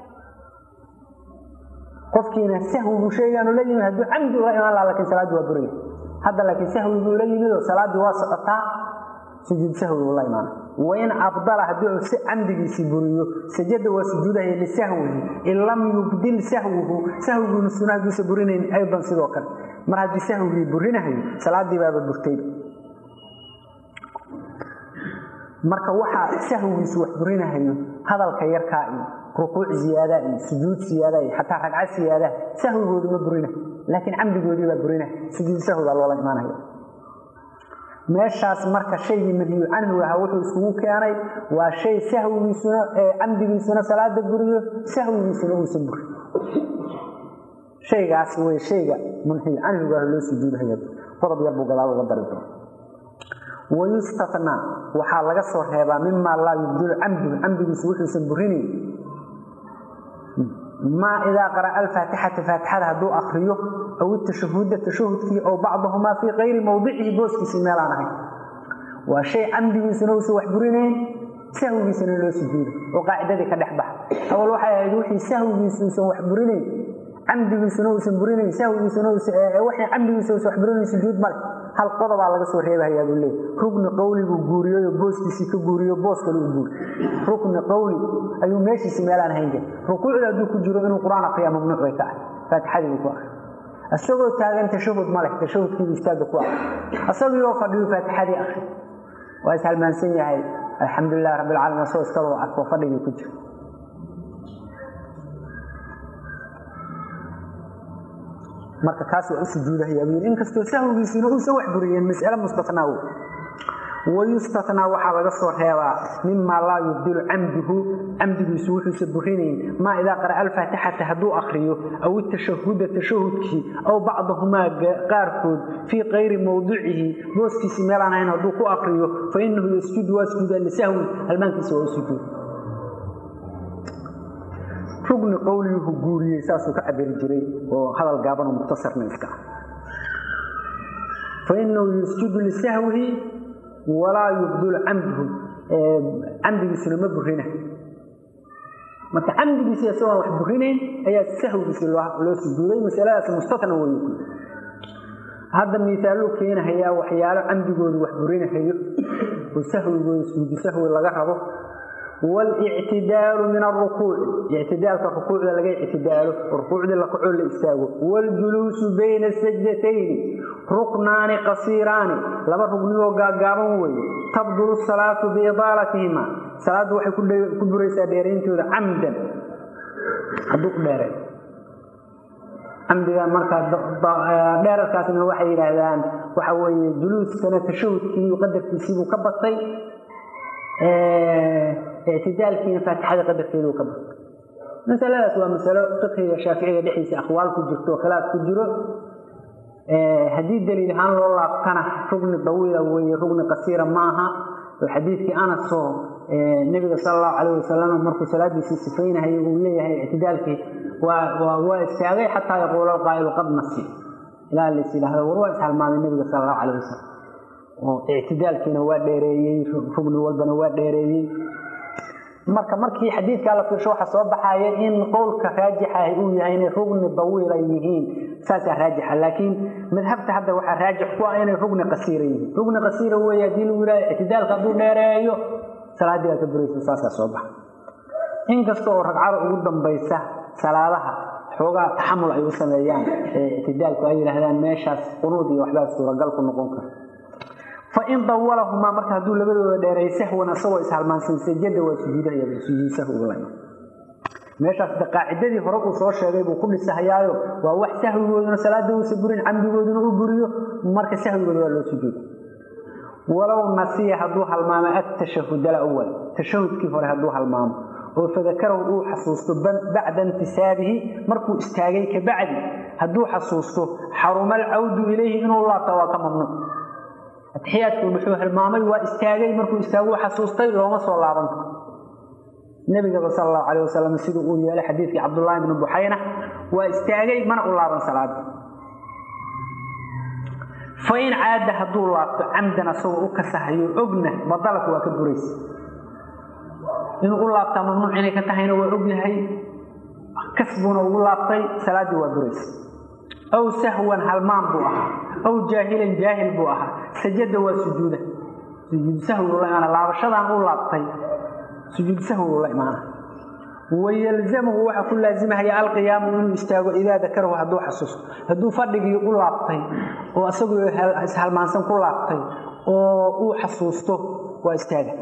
qofkiina sahwigu shaygaanu la yimid hadduu camdi ula imaan laha lakin salaaddi waa buraya hadda laakiin sahwiguu la yimid oo salaaddii waa socotaa sujuud sahwigu la imaana wain abdala haddii uu si camdigiisii buriyo sajada waa sujuudahaya lisahwihi in lam yubdil sahwihu sahwiguuna suna hadduusa burinayn aydan sidoo kale mar haddii sahwigii burinahayo salaaddii baaba burtay marka waxaa sahwigiisu wax burinahayo hadalka yarkaa iyo rukuuc ziyaada iyo sujuud siyaada iyo xataa ragca siyaada sahwigoodu ma burinahay laakiin camdigoodii baa burinahay sujuud sahwi baa loola imaanaya meeshaas marka shaygii manhiyu canhu ahaa wuxuu iskugu keenay waa shay sahwigiisuna camdigiisuna salaada buriyo sahwigiisuna uusan burin shaygaas wey shayga manhiyu canhugaah loo sujuudhaya qodob yar buu gadaal uga dari doona wayustatnaa waxaa laga soo reebaa mimaa laa yubdilu camduhu camdigiisu wuxuusan burinayn maa idaa qara'a alfaatixata faatixada hadduu akriyo aw itashahuda tashahudkii ow bacdahumaa fii kayri mawdicihi booskiisii meelaan ahayn waa shay camdigiisuna uusan wax burinayn sahwigiisana loo sujuuday oo qaacidadii ka dhex baxa awal waxay ahayd wixii sahwigiisu uusan wax burinayn camdigiisuna uusan burinayn sahwigiisuna waxay camdigiisa uusan wax burinayn sujuud male hal qodobaa laga soo reebahayaa buu leey rugni qowliguu guuriyoyo booskiisii ka guuriyo boos kale u guuri rukni qowli ayuu meeshiisi meelaan hayn jira rukuucda hadduu ku jiro inuu qur-aan akriya mamnuuc bay ka ahay faatixadii buu ku akri isagoo taagan tashahud ma leh tashahudkiibu istaagga ku akri isagii oo fadhiyu faatixadii akri waa ishalmaansan yahay alxamdulilah rabbi alcaalamiin asagoo iskabao arko fadhigii ku jira marka kaas waa u sujuudahaya buu yidhi inkastoo sahwigiisuna uusan wax buriyeen mas'ale mustatnaa wey wayustatnaa waxaa laga soo reebaa mimaa laa yubdilu camduhu camdigiisu wuxuusa burinayn maa idaa qara'a alfaatixata hadduu akriyo aw itashahuda tashahudkii aw bacdahumaa qaarkood fii kayri mawdicihi booskiisii meelaan ahayn hadduu ku akriyo fa inahu yasjudu waa sujuudaa lisahwin halmaankiisa waa u sujuud rugni qowliyuhu guuriyey saasuu ka cabiri jiray oo hadal gaabanoo mukhtasarna iska ah fa inahu yasjudu lisahwihi walaa yubdulu camduhu camdigiisuna ma burina marka camdigiisi isagoon wax burinayn ayaa sahwigiisi loo sujuuday masaladaas mustatna wey ku hadda miisaaluu keenahayaa waxyaalo camdigoodu wax burinahayo oo sahwigooda sujuudu sahwi laga rabo والاعتدال من الركوع اعتدال الركوع لغا اعتدال ركوع لكعو لا استاغو والجلوس بين السجدتين ركنان قصيران لبا ركنيو غاغابن وي تبدل الصلاه باضالتهما صلاه waxay ku buraysaa dheereentooda camdan haduu dheereen camdiga marka dheerarkaasna waxay yiraahdaan waxa weeye juluuskana tashahudkii qadarkiisii buu ka batay اعتدالكينا فاتحة قدر كيلو كبر مسألة waa masalo fiqhiga shaaficiga dhexdiisa aqwaal ku jirto khilaaf ku jiro haddii daliil ahaan loo laabtana rugni dawiila weeye rugni qasiira maaha oo xadiidkii anas oo nebiga sala allahu calayh wasalam markuu salaadiisii sifaynahayay uu leeyahay ictidaalkii waa waa istaagay xataa yaquula alqaa'ilu qad nasi ilaa lays yidhaahdo war waa ishalmaamay nebiga sala allahu calayh wasalam oo ictidaalkiina waa dheereeyey rugni walbana waa dheereeyey marka markii xadiidkaa la fiirsho waxaa soo baxaya in qowlka raajixa uu yahay inay rugni dawiila yihiin saasaa raajixa laakiin madhabta hadda waxaa raajix ku ah inay rugni qasiira yihiin rugni qasiira weeye haddii lagu yidhahdo ictidaalka hadduu dheereeyo salaaddii baa ka buraysa saasaa soo baxa inkasta oo ragcada ugu dambaysa salaadaha xoogaa taxamul ay u sameeyaan ictidaalku ay yidhaahdaan meeshaas qunuud iyo waxbaa suuragal ku noqon kara fain dawalahumaa marka hadduu labadooda dheereey sahwan asagoo ishalmaansan sajada waa sujuudahay sujuud sahwigula meeshaas de qaacidadii hore uu soo sheegay buu ku dhisahayaayo waa wax sahwigooduna salaada uusa burin camdigooduna u buriyo marka sahwigooda waa loo sujuuda walow nasiya hadduu halmaamo atashahud alawal tashahudkii hore hadduu halmaamo oo fadakarahu uu xasuusto bacda intisaabihi markuu istaagay kabacdi hadduu xasuusto xaruma alcawdu ilayhi inuu laabta waa ka mamnuuc atixiyaadku wuxuu hilmaamay waa istaagay markuu istaagu xasuustay looma soo laaban karo nabigaba sal allahu calayh wasalam siduu uu yeelay xadiidkii cabdullaahi bni buxayna waa istaagay mana u laaban salaada fa in caada hadduu laabto camdan asagoo u kasahayo ogna badalka waa ka buraysa inuu u laabtaa mamnuuc inay ka tahayna waa ogyahay kasbuna ugu laabtay salaaddii waa duraysa aw sahwan halmaan buu ahaa aw jaahilan jaahil buu ahaa sajada waa sujuuda sujuud sahwi ula imaana laabashadan u laabtay sujuud sahwi ula imaana wayalzamhu waxaa ku laazimahaya alqiyaamu inuu istaago idaa dakarahu hadduu xasuusto hadduu fadhigii u laabtay oo isagoo ishalmaansan ku laabtay oo uu xasuusto waa istaaga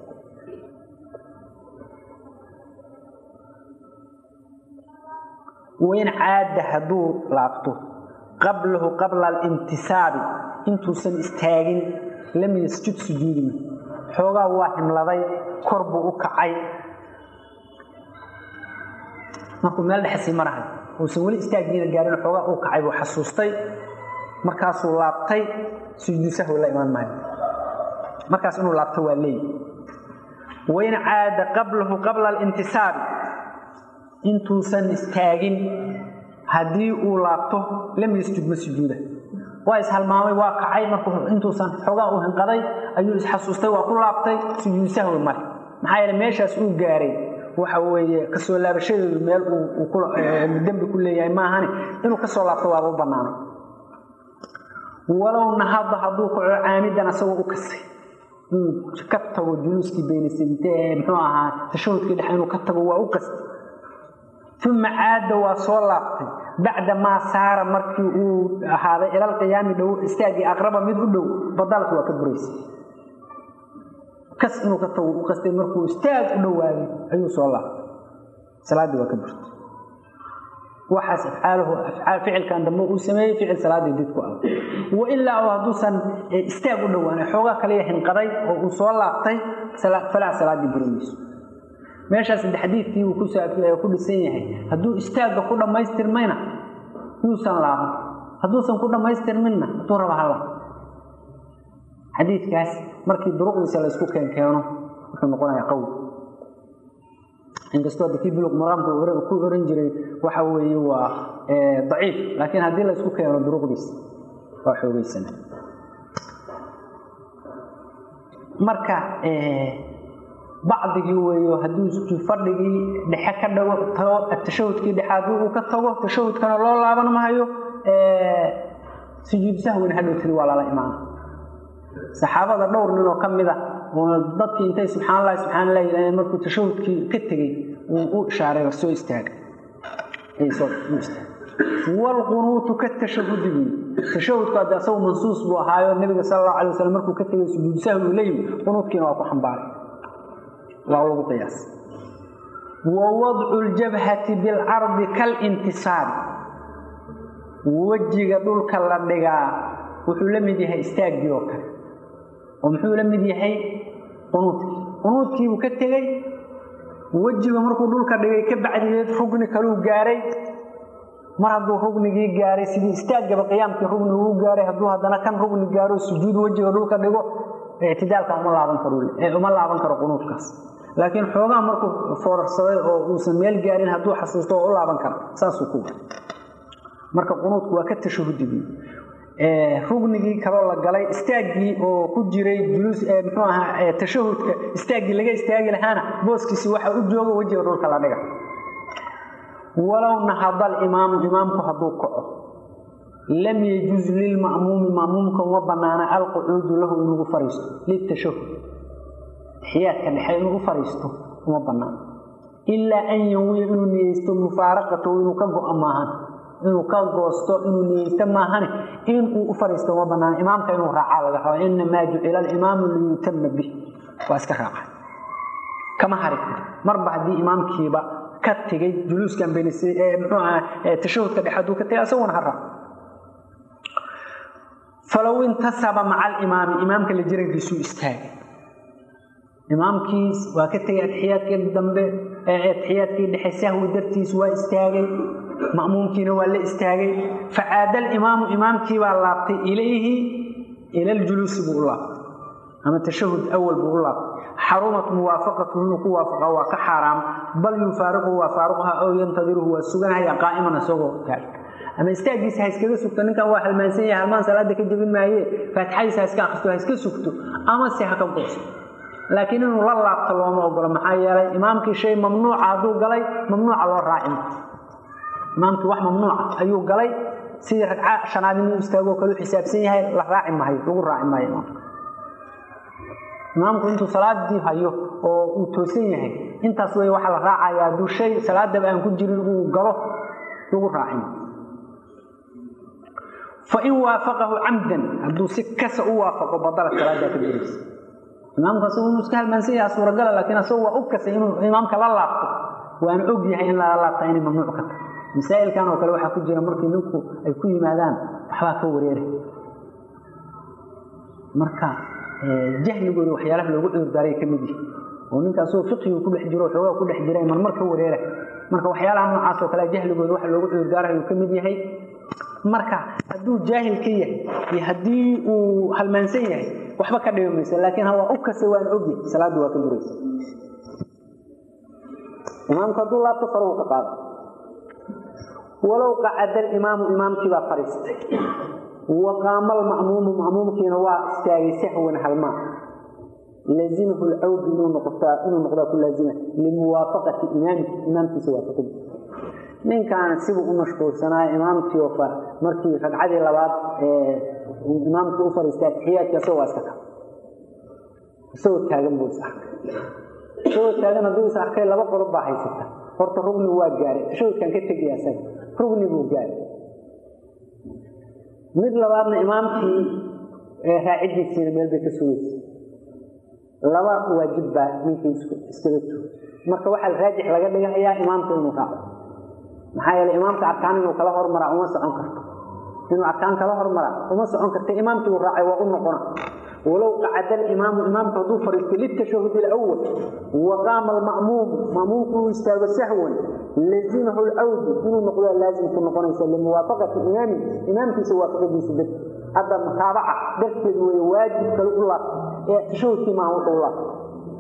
wain caada hadduu laabto qablahu qabla alintisaabi intuusan istaagin lam yasjud sujuudima xoogaa waa himladay kor buu u kacay markuu meel dhexesii marahay uusan weli istaagiina gaarin xoogaa uu kacay buu xasuustay markaasuu laabtay sujuudu sahwi la imaan maayo markaas inuu laabto waa leey wain caada qablahu qabla alintisaabi intuusan istaagin haddii uu laabto lam yasjud ma sujuuda waa ishalmaamay waa kacay markuu intuusan xoogaa uu hinqaday ayuu isxasuustay waa ku laabtay sujuudu sahwi male maxaa yeele meeshaas uu gaaray waxa weeye kasoo laabashadeedu meel uu dembi ku leeyahay maahane inuu kasoo laabto waaba u banaanay walow nahada hadduu kaco caamidan asagoo u kasay inuu ka tago juluuskii beynasadite ee muxuu ahaa tashahudkii dhexe inuu ka tago waa u qastay uma caada waa soo laabtay bacda maa saara markii uu ahaaday ilal qiyaami dhow istaagii aqraba mid u dhow badalki waa ka buraysay kas inuu ka tago u qastay markuu istaag u dhowaaday ayuu soo laabtay salaaddii waa ka burtay waxaas afcaaluhu afcaal ficilkan dambe uu sameeyey ficil salaaddii did ku ah wailaa oo hadduusan istaag u dhowaan xoogaa kaliya hinqaday oo uu soo laabtay falaa salaaddii buri mayso meeshaas de xadiidkii uu ku dhisan yahay hadduu istaagga ku dhammaystirmayna yuusan laaban hadduusan ku dhammaystirminna hadduu raba hala xadiidkaas markii duruqdiisa laysku keenkeeno wuxuu noqonayaa qawl inkastoo hadda kii buluq maraamka ku oran jiray waxa weeye waa daciif laakiin haddii laysku keeno duruqdiisa waa xoogeysana marka bacdigii weeyo hadduu fadhigii dhexe ka dhago tago tashahudkii dhexe haddii uu ka tago tashahudkana loo laaban mahayo sujuud sahwina hadhow tiri waa lala imaana saxaabada dhowr nin oo ka mid a oo dadkii intay subxaan allahi subxaan allah yidhahdeen markuu tashahudkii ka tegey uu u ishaaray war soo istaaga walqunuutu ka tashahudi buyi tashahudku hadde asagu mansuus buu ahaayo nabiga sala allahu alay wasalam markuu ka tegay sujuud sahwi uu leeyimi qunuudkiina waa ku xambaaray waa lagu qiyaas wa wadcu ljabhati bilcardi kalintisaabi wejiga dhulka la dhigaa wuxuu la mid yahay istaaggii oo kale oo muxuu la mid yahay qunuudkii qunuudkiibuu ka tegey wejiga markuu dhulka dhigay ka bacdigeed rugni kaluu gaaray mar hadduu rugnigii gaaray sidii istaaggaba qiyaamkii rugni uu gaaray hadduu haddana kan rugni gaaro sujuud wejiga dhulka dhigo ictidaalka uma laaban karo uma laaban karo qunuudkaas laakiin xoogaa markuu foorarsaday oo uusan meel gaarin hadduu xasuusto oo u laaban kara saasuu ku wa marka qunuudku waa ka tashahudigii rugnigii kaloo la galay istaaggii oo ku jiray juluus muxuu ahaa tashahudka istaaggii laga istaagi lahaana booskiisi waxa u jooga wejiga dhulka la dhiga walow nahada alimaamu imaamku hadduu kaco lam yajuz lilma'muumi ma'muumka uma banaana alqucuudu lahu inugu fariisto litashahud xiyaadka dhexe inuu u fariisto uma banaano ilaa an yanwiya inuu niyeysto mufaaraqatahu inuu ka go-o maahan inuu ka goosto inuu niyeysto maahane inuu u fariisto uma banaano imaamka inuu raacaa laga raba inamaa jucila alimaamu liyutama bih waa iska raaca kama hari karo marba haddii imaamkiiba ka tegay juluuskan bens muxuu aha tashahudka dhexe hadduu ka tegay asaguna ha raaco falow intasaba maca alimaami imaamka la jirankiisuu istaagay imaamkiis waa ka tegay atixiyaadkii dambe atixiyaadkii dhexe sahwi dartiis waa istaagay ma'muumkiina waa la istaagay facaada alimaamu imaamkii baa laabtay ilayhi ila ljuluusi buu u laabtay ama tashahud awal buu u laabtay xarumat muwaafaqatu inuu ku waafaqa waa ka xaaraam bal yufaariquhu waa faaruqha ow yantadiruhu waa suganhaya qaa'iman isagoo taag ama istaaggiisa ha iskaga sugto ninkan waa halmaansan yahay halmaan salaada ka jebin maaye faatixadiisa ha iska akristo ha iska sugto ama se ha ka goosto laakiin inuu la laabto looma ogolo maxaa yeelay imaamkii shay mamnuuca hadduu galay mamnuuca loo raacin imaamkii wax mamnuuca ayuu galay sidii ragca shanaad inuu istaagoo kale u xisaabsan yahay la raaci maayo lagu raaci maayo imaamka imaamku intuu salaadii hayo oo uu toosan yahay intaas wey waxaa la raacaya hadduu shay salaadaba aan ku jirin uu galo lagu raacin fain waafaqahu camdan hadduu si kasa u waafaqo badala salaadaa ka jiraysa imaamku asagu inuu iska halmaansan yaha suuragala laakiin asagu waa u kasay inuu imaamka la laabto waana og yahay in lala laabta inay mamnuuc ka tahay masaa'ilkan oo kale waxaa ku jira markii ninku ay ku yimaadaan waxbaa ka wareera marka jahligooda waxyaalaha loogu cudurdaaray ka mid yihi oo ninka asagoo fiqigu ku dhex jiro xoogaa ku dhex jira marmar ka wareera marka waxyaalaha noocaas oo kale jahligooda waxa loogu cudurdaarayo uu ka mid yahay marka hadduu jaahil ka yahay iyo haddii uu halmaansan yahay waxba ka dhibi maysa laakiin ha waa u kasa waan ogyahay salaaddu waa ka buraysa imaamku hadduu laabto faruhu ka qaada walow qacada alimaamu imaamkii baa fadhiistay wa qaama alma'muumu ma'muumkiina waa istaagay sahwan halmaa laazimahu lcawdu inuu noqotaa inuu noqdaa ku laazima limuwaafaqati imaamki imaamkiisa waafaqidi ninkan sibuu u mashquulsanaayo imaamkii oo markii ragcadii labaad imaamkii u fadhiistay atixiyaadkii asagoo waa iska ka isagoo taagan buu is arkay isagoo taagan hadduu is arkay laba qodob baa haysata horta rugni waa gaaray tashawadkan ka tegaya asaga rugni buu gaaray mid labaadna imaamkii raacidiisiina meel bay ka sugaysa laba waajib baa ninkii iskaga joogo marka waxaa raajix laga dhigahayaa imaamka inuu raaco maxaa yeele imaamka arkaan inuu kala hormaraa uma socon karto inuu arkaan kala hormaraa uma socon karta imaamkii uu raacay waa u noqona walow qacada alimaamu imaamku hadduu fadhiisto litashahud alawal wa qaama alma'muumu ma'muumku uu istaago sahwan lazimahu lcawdu inuu noqdaa laazimku noqonaysa limuwaafaqati imaami imaamkiisa waafaqadiisa darti hadda mutaabaca darteed weeye waajib kale u laabta ee tashahudkii maaha wuxuu u laabta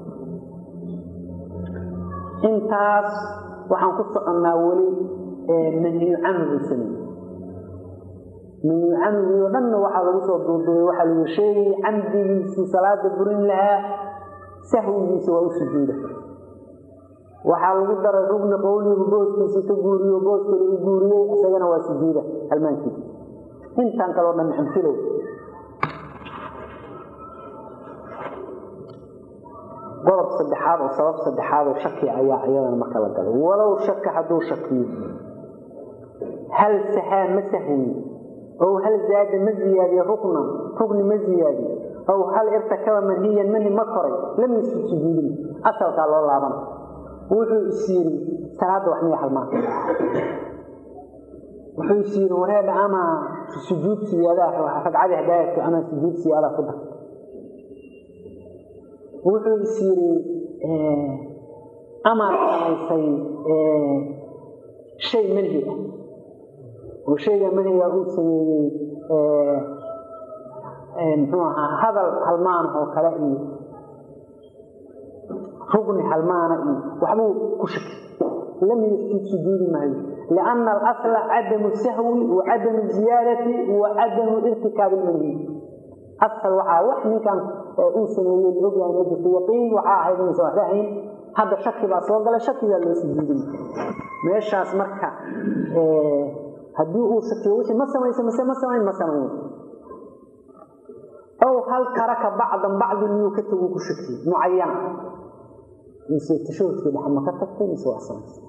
intaas waxaan ku soconnaa weli manhiyu canhu buu sameeyey manhiyu canhugii oo dhanna waxaa lagu soo duuduubay waxaa lagu sheegayay camdigiisii salaada burin lahaa sahwigiisa waa u sujuuda waxaa lagu daray rugni qowligu booskiisii ka guuriyo boos kale u guuriyey isagana waa sujuuda halmaankiisa intaan kaleo dhan amfilow qodob saddexaad oo sabab saddexaad oo shaki ayaa iyadana marka la galay walow shaka hadduu shakiyo hal sahaa ma sahwiye ow hal zaada ma ziyaadiye ruknan rugni ma ziyaadiye ow hal irtakaba manhiyan manhi ma koray lam yusjud sujuudin asalkaa loo laabana wuxuu is yiri salaada wax miya halmaanta wuxuu is yiri wareedha ama sujuud siyaadaha ragcadii hadaayadku ama sujuud siyaadaha ku dar wuxuu is yiri amaad samaysay shay manhi ah oo shayga manhiga uu sameeyey muxuu ahaa hadal halmaanah oo kale iyo rugni halmaana iyo waxbuu ku shaki lam yasjud sujuudi maayo lianna alasla cadamu sahwi wa cadamu ziyaadati wa cadamu irtikaabi lmanhi asal waxaa wax ninkan uu sameeyey la ogyahay ma jirto yaqiin waxaa ahayd inaysan waxba ahayn hadda shaki baa soo galay shakigaa loo sujuudin meeshaas marka haddii uu shakiyo wixii ma samaysa mise ma samayn ma samayn ow hal taraka bacdan bacdi miyuu ka taguu ku shakiye mucayana mise tashahudkii dhexa ma ka tagtay mise waa samaysay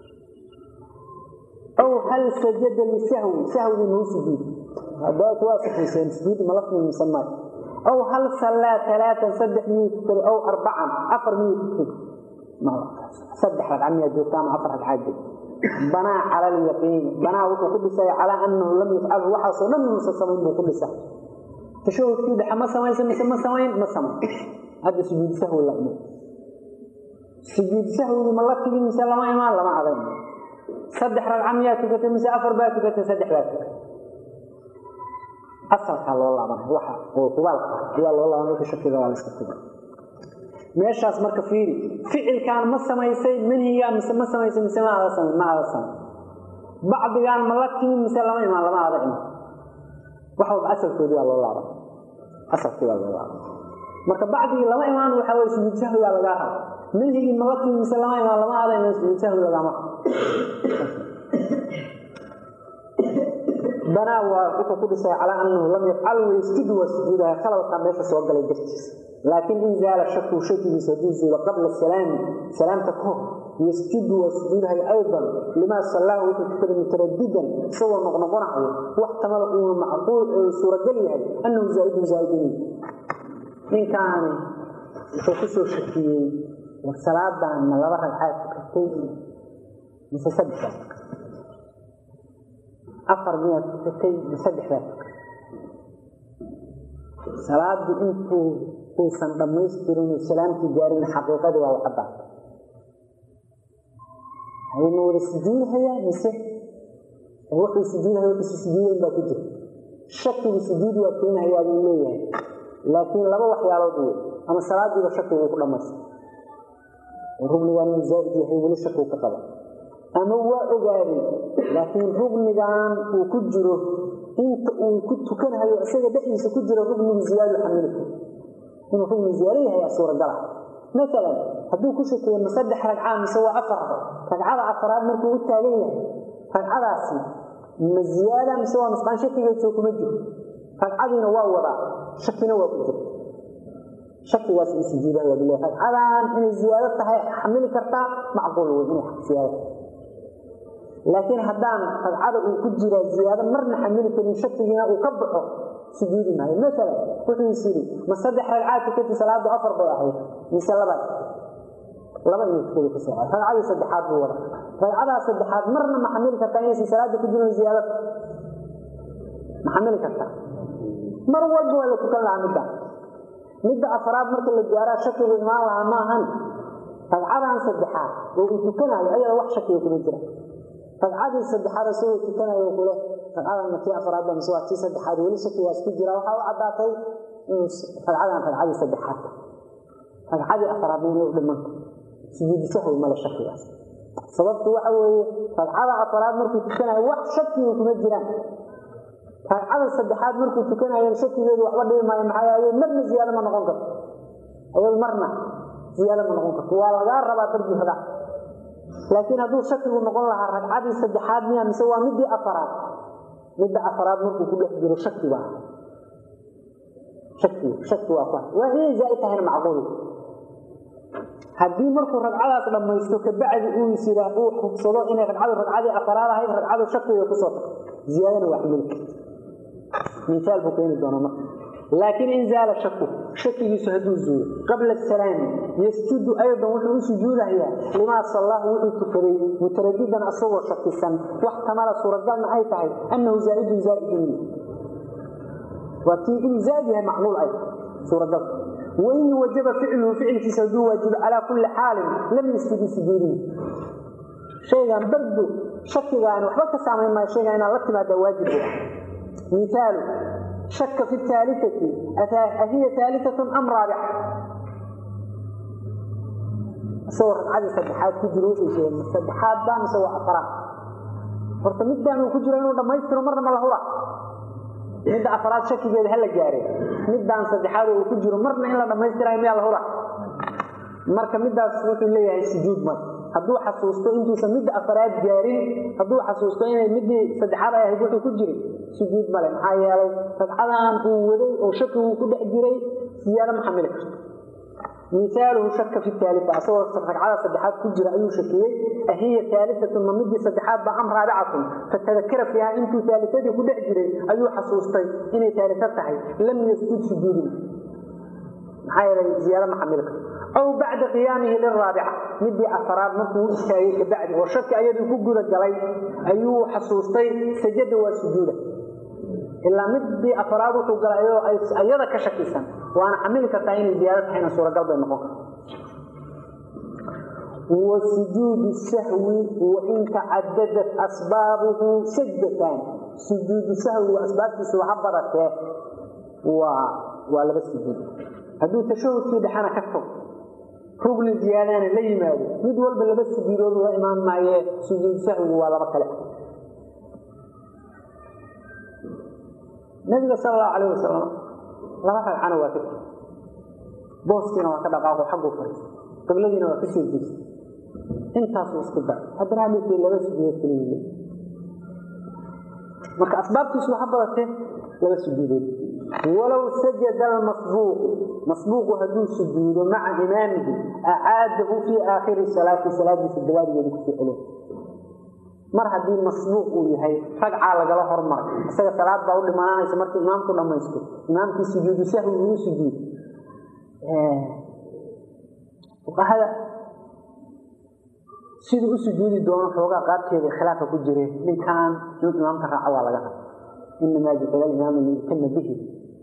ow hal sajada lisahwi sahwigii mau sujuudi hadaat waa saxayseen sujuudi malafni mise maayo ow hal sallaa talaatan saddex miyuu tukaday ow arbacan afar miyuu tukaday saddex ragca miyaa joogta ama afar ragcaa joogta banaa cala alyaqiini banaa wuxuu ku dhisay calaa annahu lam yafcalhu waxaasoo dhan musa samayn buu ku dhisa tashahudkii dhexe ma samaysa mise ma samayn ma samayn hadda sujuud sahwi la imo sujuud sahwigii ma la tigi mise lama imaan lama adayn saddex ragca miyaa tukatay mise afar baa tukatay saddex baa tukatay asalkaa loo laabanay waxa oo hubaalka ayaa loo laabanay wixii shakiga waa la iska tuga meeshaas marka fiiri ficilkaan ma samaysay manhigaa mise ma samaysay mise ma ada samay ma ada samay bacdigaan ma la timi mise lama imaan lama ada iman wax walba asalkoodii baa loo laaban asalkii baa loo laaban marka bacdigii lama imaan waxaa way sujuud sahwigaa lagaa raba manhigii mala timise lama imaan lama ada imaan sujuud sahwi lagama banaa waa wuxuu ku dhisay calaa annahu lam yafcal waysjudu waa sujuudaha khalalkaa meesha soo galay dartiisa laakiin in zaala shaku shakigiisa hadduu zuulo qabla salaami salaamta ka hor yasjudu waa sujuudahay aydan limaa sallaahu wuxuu tukaday mutaradidan isagoo noqnoqonayo wax tamada uuna macquul ee suuragal yahay annahu zaa'idun zaa'idun ninkaani wuxuu ku soo shakiyey war salaadan ma laba ragcaad tukatay mise saddexdaa afar miyaad tukatay ma saddexdaa tukatay salaadu intuu uusan dhammaystirin salaamkii gaarin xaqiiqadii waa wacaddaa ma wada sujuudhayaa mise wuxuu sujuudhaya wuxuusa sujuudayn baa ku jira shakigu sujuud waa keenayaa buu leeyahay laakiin laba waxyaalood wey ama salaadiiba shakigu ku dhammaysta rugnigan inuu zaa'id yahay weli shakigu ka qaba ama waa ogaaday laakiin rugnigan uu ku jiro inta uu ku tukanhayo isaga dhexdiisa ku jiro rugnigu ziyaadu xamili karo inuu rugni ziyaado yahay aa suuragala maalan hadduu ku shakeeye ma saddex ragcaa mise waa afar ragcada afaraad markuu u taagan yahay ragcadaasi ma ziyaada mise waa nusqaan shakigeeso kuma jiro ragcadiina waa wadaa shakina waa ku jira shakigaas uu sujuudayaa bile ragcadan inay ziyaado tahay xamili kartaa macquul wey inay ziyaado laakiin haddaan ragcada uu ku jiraa ziyaado marna xamili karin shakigiina uu ka baxo sujuudi maayo maalan wuxuu is yidhi ma saddex ragcaad tukati salaadu afar bay ahayd mise labaad laba inuu tukada ku soo ragcadii saddexaad buu wada ragcadaa saddexaad marna ma xamili kartaa inaysan salaada ku jirin ziyaadada ma xamili kartaa mar walba waa la tukan lahaa midda midda afaraad marka la gaaraa shakigu imaan lahaa ma ahan ragcadan saddexaad oo uu tukanayo ayada wax shakiga kuma jira ragcadii saddexaad isagoo tukanayo kule ragcadan ma tii afaraadba mise waa tii saddexaad weli shakigaas ku jira waxaa u caddaatay inuu ragcadan ragcadii saddexaad ragcadii afaraadna inay u dhimanta sujuudu sahwi male shakigaas sababtu waxa weeye ragcada afaraad markuu tukanayo wax shakiga kuma jiraan ragcada saddexaad markuu tukanayo shakigeedu waxba dhibi maayo maxaa yeele marna ziyaado ma noqon karto ayadu marna ziyaado ma noqon karto waa lagaa rabaa darjuhada laakiin hadduu shakigu noqon lahaa ragcadii saddexaad miya mise waa midii afaraad midda afaraad markuu ku dhex jiro shaki baa shaki shaki waa ku waa inay zaa'id tahayna macquul haddii markuu ragcadaas dhammaysto kabacdi uu is yiraa uu xugsado inay ragcadu ragcadii afaraad ahayd ragcadu shakiga kusoo tagto ziyaadana waa xamili karta misaal buu keeni doonaa marka laakiin in zaala shaku shakigiisu hadduu zuulo qabla asalaami yasjudu aydan wuxuu u sujuudayaa limaa sallaahu wuxuu tukaday mutaradidan asagoo shakisan wax tamala suuragalna ay tahay annahu zaa'idun zaa'idun waa tii inuu zaa'id yahay macluul ay suuragal wain wajaba ficluhu ficilkiisa hadduu waajibo calaa kulli xaalin lam yasjudu sujuudin shaygan bardu shakigaani waxba ka saamayn maayo shaygan inaad la timaadaa waajib u ah مثال شك في الثالثة أهي ثالثة أم رابعة صور عدد صدحات كجروا شيء صدحات بان سوى أفراد horta midaan uu ku jiro inuu dhamaystiro marna ma la hura midda afraad shakigeeda hala gaare midaan saddexaad uu ku jiro marna in la dhamaystirayo miyaa la hura marka midaas wuxuu leeyahay sujuud mar hadduu xasuusto intuusan midda afraad gaarin hadduu xasuusto inay midii saddexaad ay ahayd wuxuu ku jiray sujuud male maxaa yeelay ragcadan uu waday oo shaki uu ku dhex jiray siyaado ma xamili karto misaaluhu shaka fi taalita asagoo ragcada saddexaad ku jira ayuu shakiyey ahiya taalitatun ma midii saddexaad ba am raabicatun fatadakara fiiha intuu taalitadii ku dhex jiray ayuu xasuustay inay taalita tahay lam yasjud sujuudin maxaa yeelay ziyaado ma xamili karto aw bacda qiyaamihi liraabica midii afaraad markuu istaagay kabacdi oo shaki ayaduu ku guda galay ayuu xasuustay sajada waa sujuuda ilaa midii afaraad wuxuu galay ayadoo ayada ka shakisan waana xamili kartaa inay ziyaado tahayna suuragal bay noqon karta وسجود السهو وإن تعددت أسبابه سجدتان سجود السهو وأسباب سوى بركة و... ولا بس سجود هدو تشهد في دحانا كتب rugni ziyaadana la yimaado mid walba laba sujuudood waa imaan maaye sujuud sahwigu waa laba kale nabiga sal allahu calayh wasalam laba ragcana waa ka tegi booskiina waa ka dhaqaaqo xagguu fariista qibladiina waa ka soo jeesta intaasuu isku dar haddana hadhowtay laba sujuudood keliya marka asbaabtiisu waxa badatee laba sujuudood walow sajada almasbuuqu masbuuqu hadduu sujuudo maca imaamihi acaadahu fii aakhiri salaati salaadiisa dabaadigeeda kusoo celiya mar haddii masbuuq uu yahay ragcaa lagala hormaray isaga salaad baa u dhimanaanaysa markii imaamku dhammaysto imaamkii sujuudu sahwi uu sujuud fuqahada siduu u sujuudi doono xoogaa qaabkeeda khilaafa ku jire ninkan inuu imaamka raaco waa laga raba inamaa jucila imaamu liyutama bihi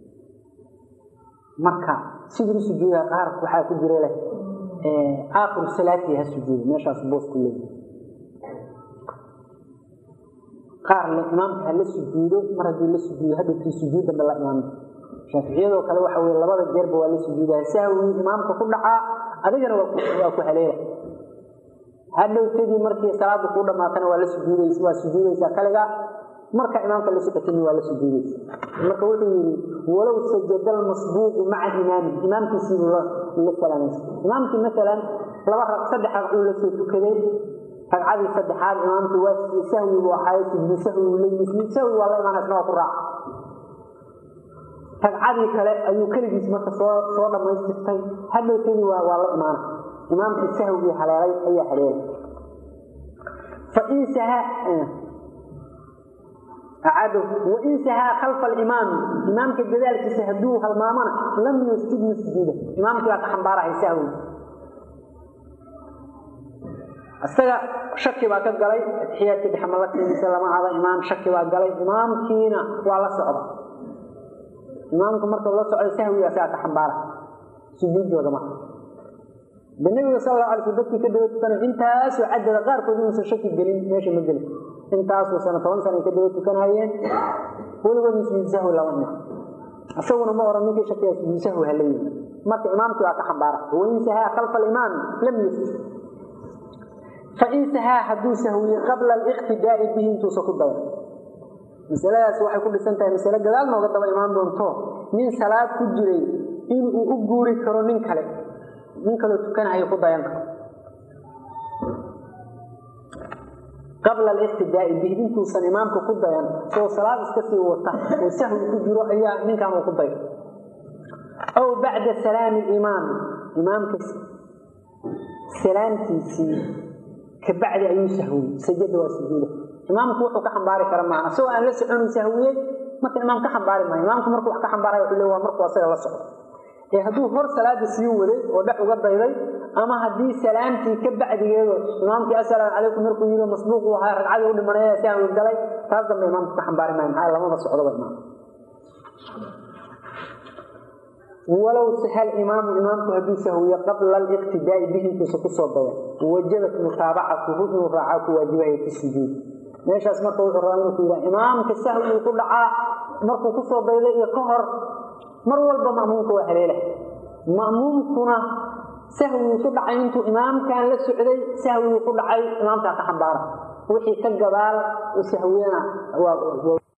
marka siduu u sujuudaa qaar waxaa ku jira leh aakhiru salaatii ha sujuudo meeshaas boos ku leeyahay qaar le imaamka ha la sujuudo mar hadduu la sujuudo hadhowkii sujuud dambe la imaamay shaaficiyadoo kale waxa weye labada jeerba waa la sujuudaa sahwii imaamka ku dhacaa adigana waa ku haleela hadhowtadii markii salaada kuu dhamaatana waa la sujuudays waa sujuudaysaa kaliga marka imaamka la socotini waa la sujuudaysa marka wuxuu yidhi walow sajada almasbuuqu maca imaami imaamkiisiibu la salaamaysa imaamkii maalan laba rag saddex ragcuu la soo tukaday ragcadii saddexaad imaamkii waa sahwi buu ahaayo sujuudu sahwi uu leeyihi sujuud sahwi waa la imaanaysna waa ku raaca ragcadii kale ayuu keligiis marka soo soo dhammaystirtay hadhowtadii waa waa la imaana imaamkii sahwigii haleelay ayaa haleelay fain saha acadow wain sahaa khalfa alimaami imaamka gadaalkiisa hadduu halmaamana lam yasjud ma sujuuda imaamkii baa ka xambaarahay sahwi isaga shaki baa ka galay atixiyaadka dhexmalatiisa lama ada imaam shaki baa galay imaamkiina waa la socda imaamku marka la socdo sahwiga asagaa ka xambaara sujuudooda marka de nabiga sal la alay sl dadkii ka daba tukanayo intaasoo cadada qaarkood inuusan shaki gelin meesha ma gelin intaasoo sana toban sana ay ka daba tukanayeen weligood sujuud sahwi lama ima isaguna ma oran ninkii shakiya sujuud sahwi hala yimi marka imaamkii waa ka xambaara wain sahaa khalfa alimaami lam yusjud fain sahaa hadduu sahwiye qabla aliqtidaa'i bihi intuusa ku dayan masaladaas waxay ku dhisan tahay masale gadaal nooga daba imaan doonto nin salaad ku jiray inuu u guuri karo nin kale nin kaloo tukanahayo ku dayan karo qabla aliqtidaa'i bihi intuusan imaamka ku dayan soo salaad iska sii wata oo sahwi ku jiro ayaa ninkan uu ku dayo aw bacda salaami alimaam imaamka salaamtiisii kabacdi ayuu sahwiyey sajada waa sujuuda imaamku wuxuu ka xambaari kara maaha isagoo aan la soconu sahwiyey marka imaam ka xambaari maayo imaamku markuu wax ka xambaaraya wuxuu le waa markuu asaga la socdo ee hadduu hor salaada sii waday oo dhex uga dayday ama haddii salaamtii ka bacdigeedo imaamkii assalaamu calaykum markuu yidhi masbuuq uu ahaa ragcadii u dhimanaya sahwi galay taas dambe imaamku ka xambaari maayo maxaa lamaba socdoba imaam walow sahal imaamu imaamku hadduu sahwiye qabla aliqtidaa'i bihi intuusa kusoo daya wajabat mutaabacatuhu inuu raacaa ku waajibaya fi sujuud meeshaas marka wuxuu rabaa inuu ku yidhaha imaamka sahwiguu ku dhacaa markuu kusoo dayday iyo ka hor mar walba ma'muumka waa haleela ma'muumkuna sahwiguu ku dhacay intuu imaamkan la socday sahwiguu ku dhacay imaamkaa ka xambaara wixii ka gadaal u sahwiyana waa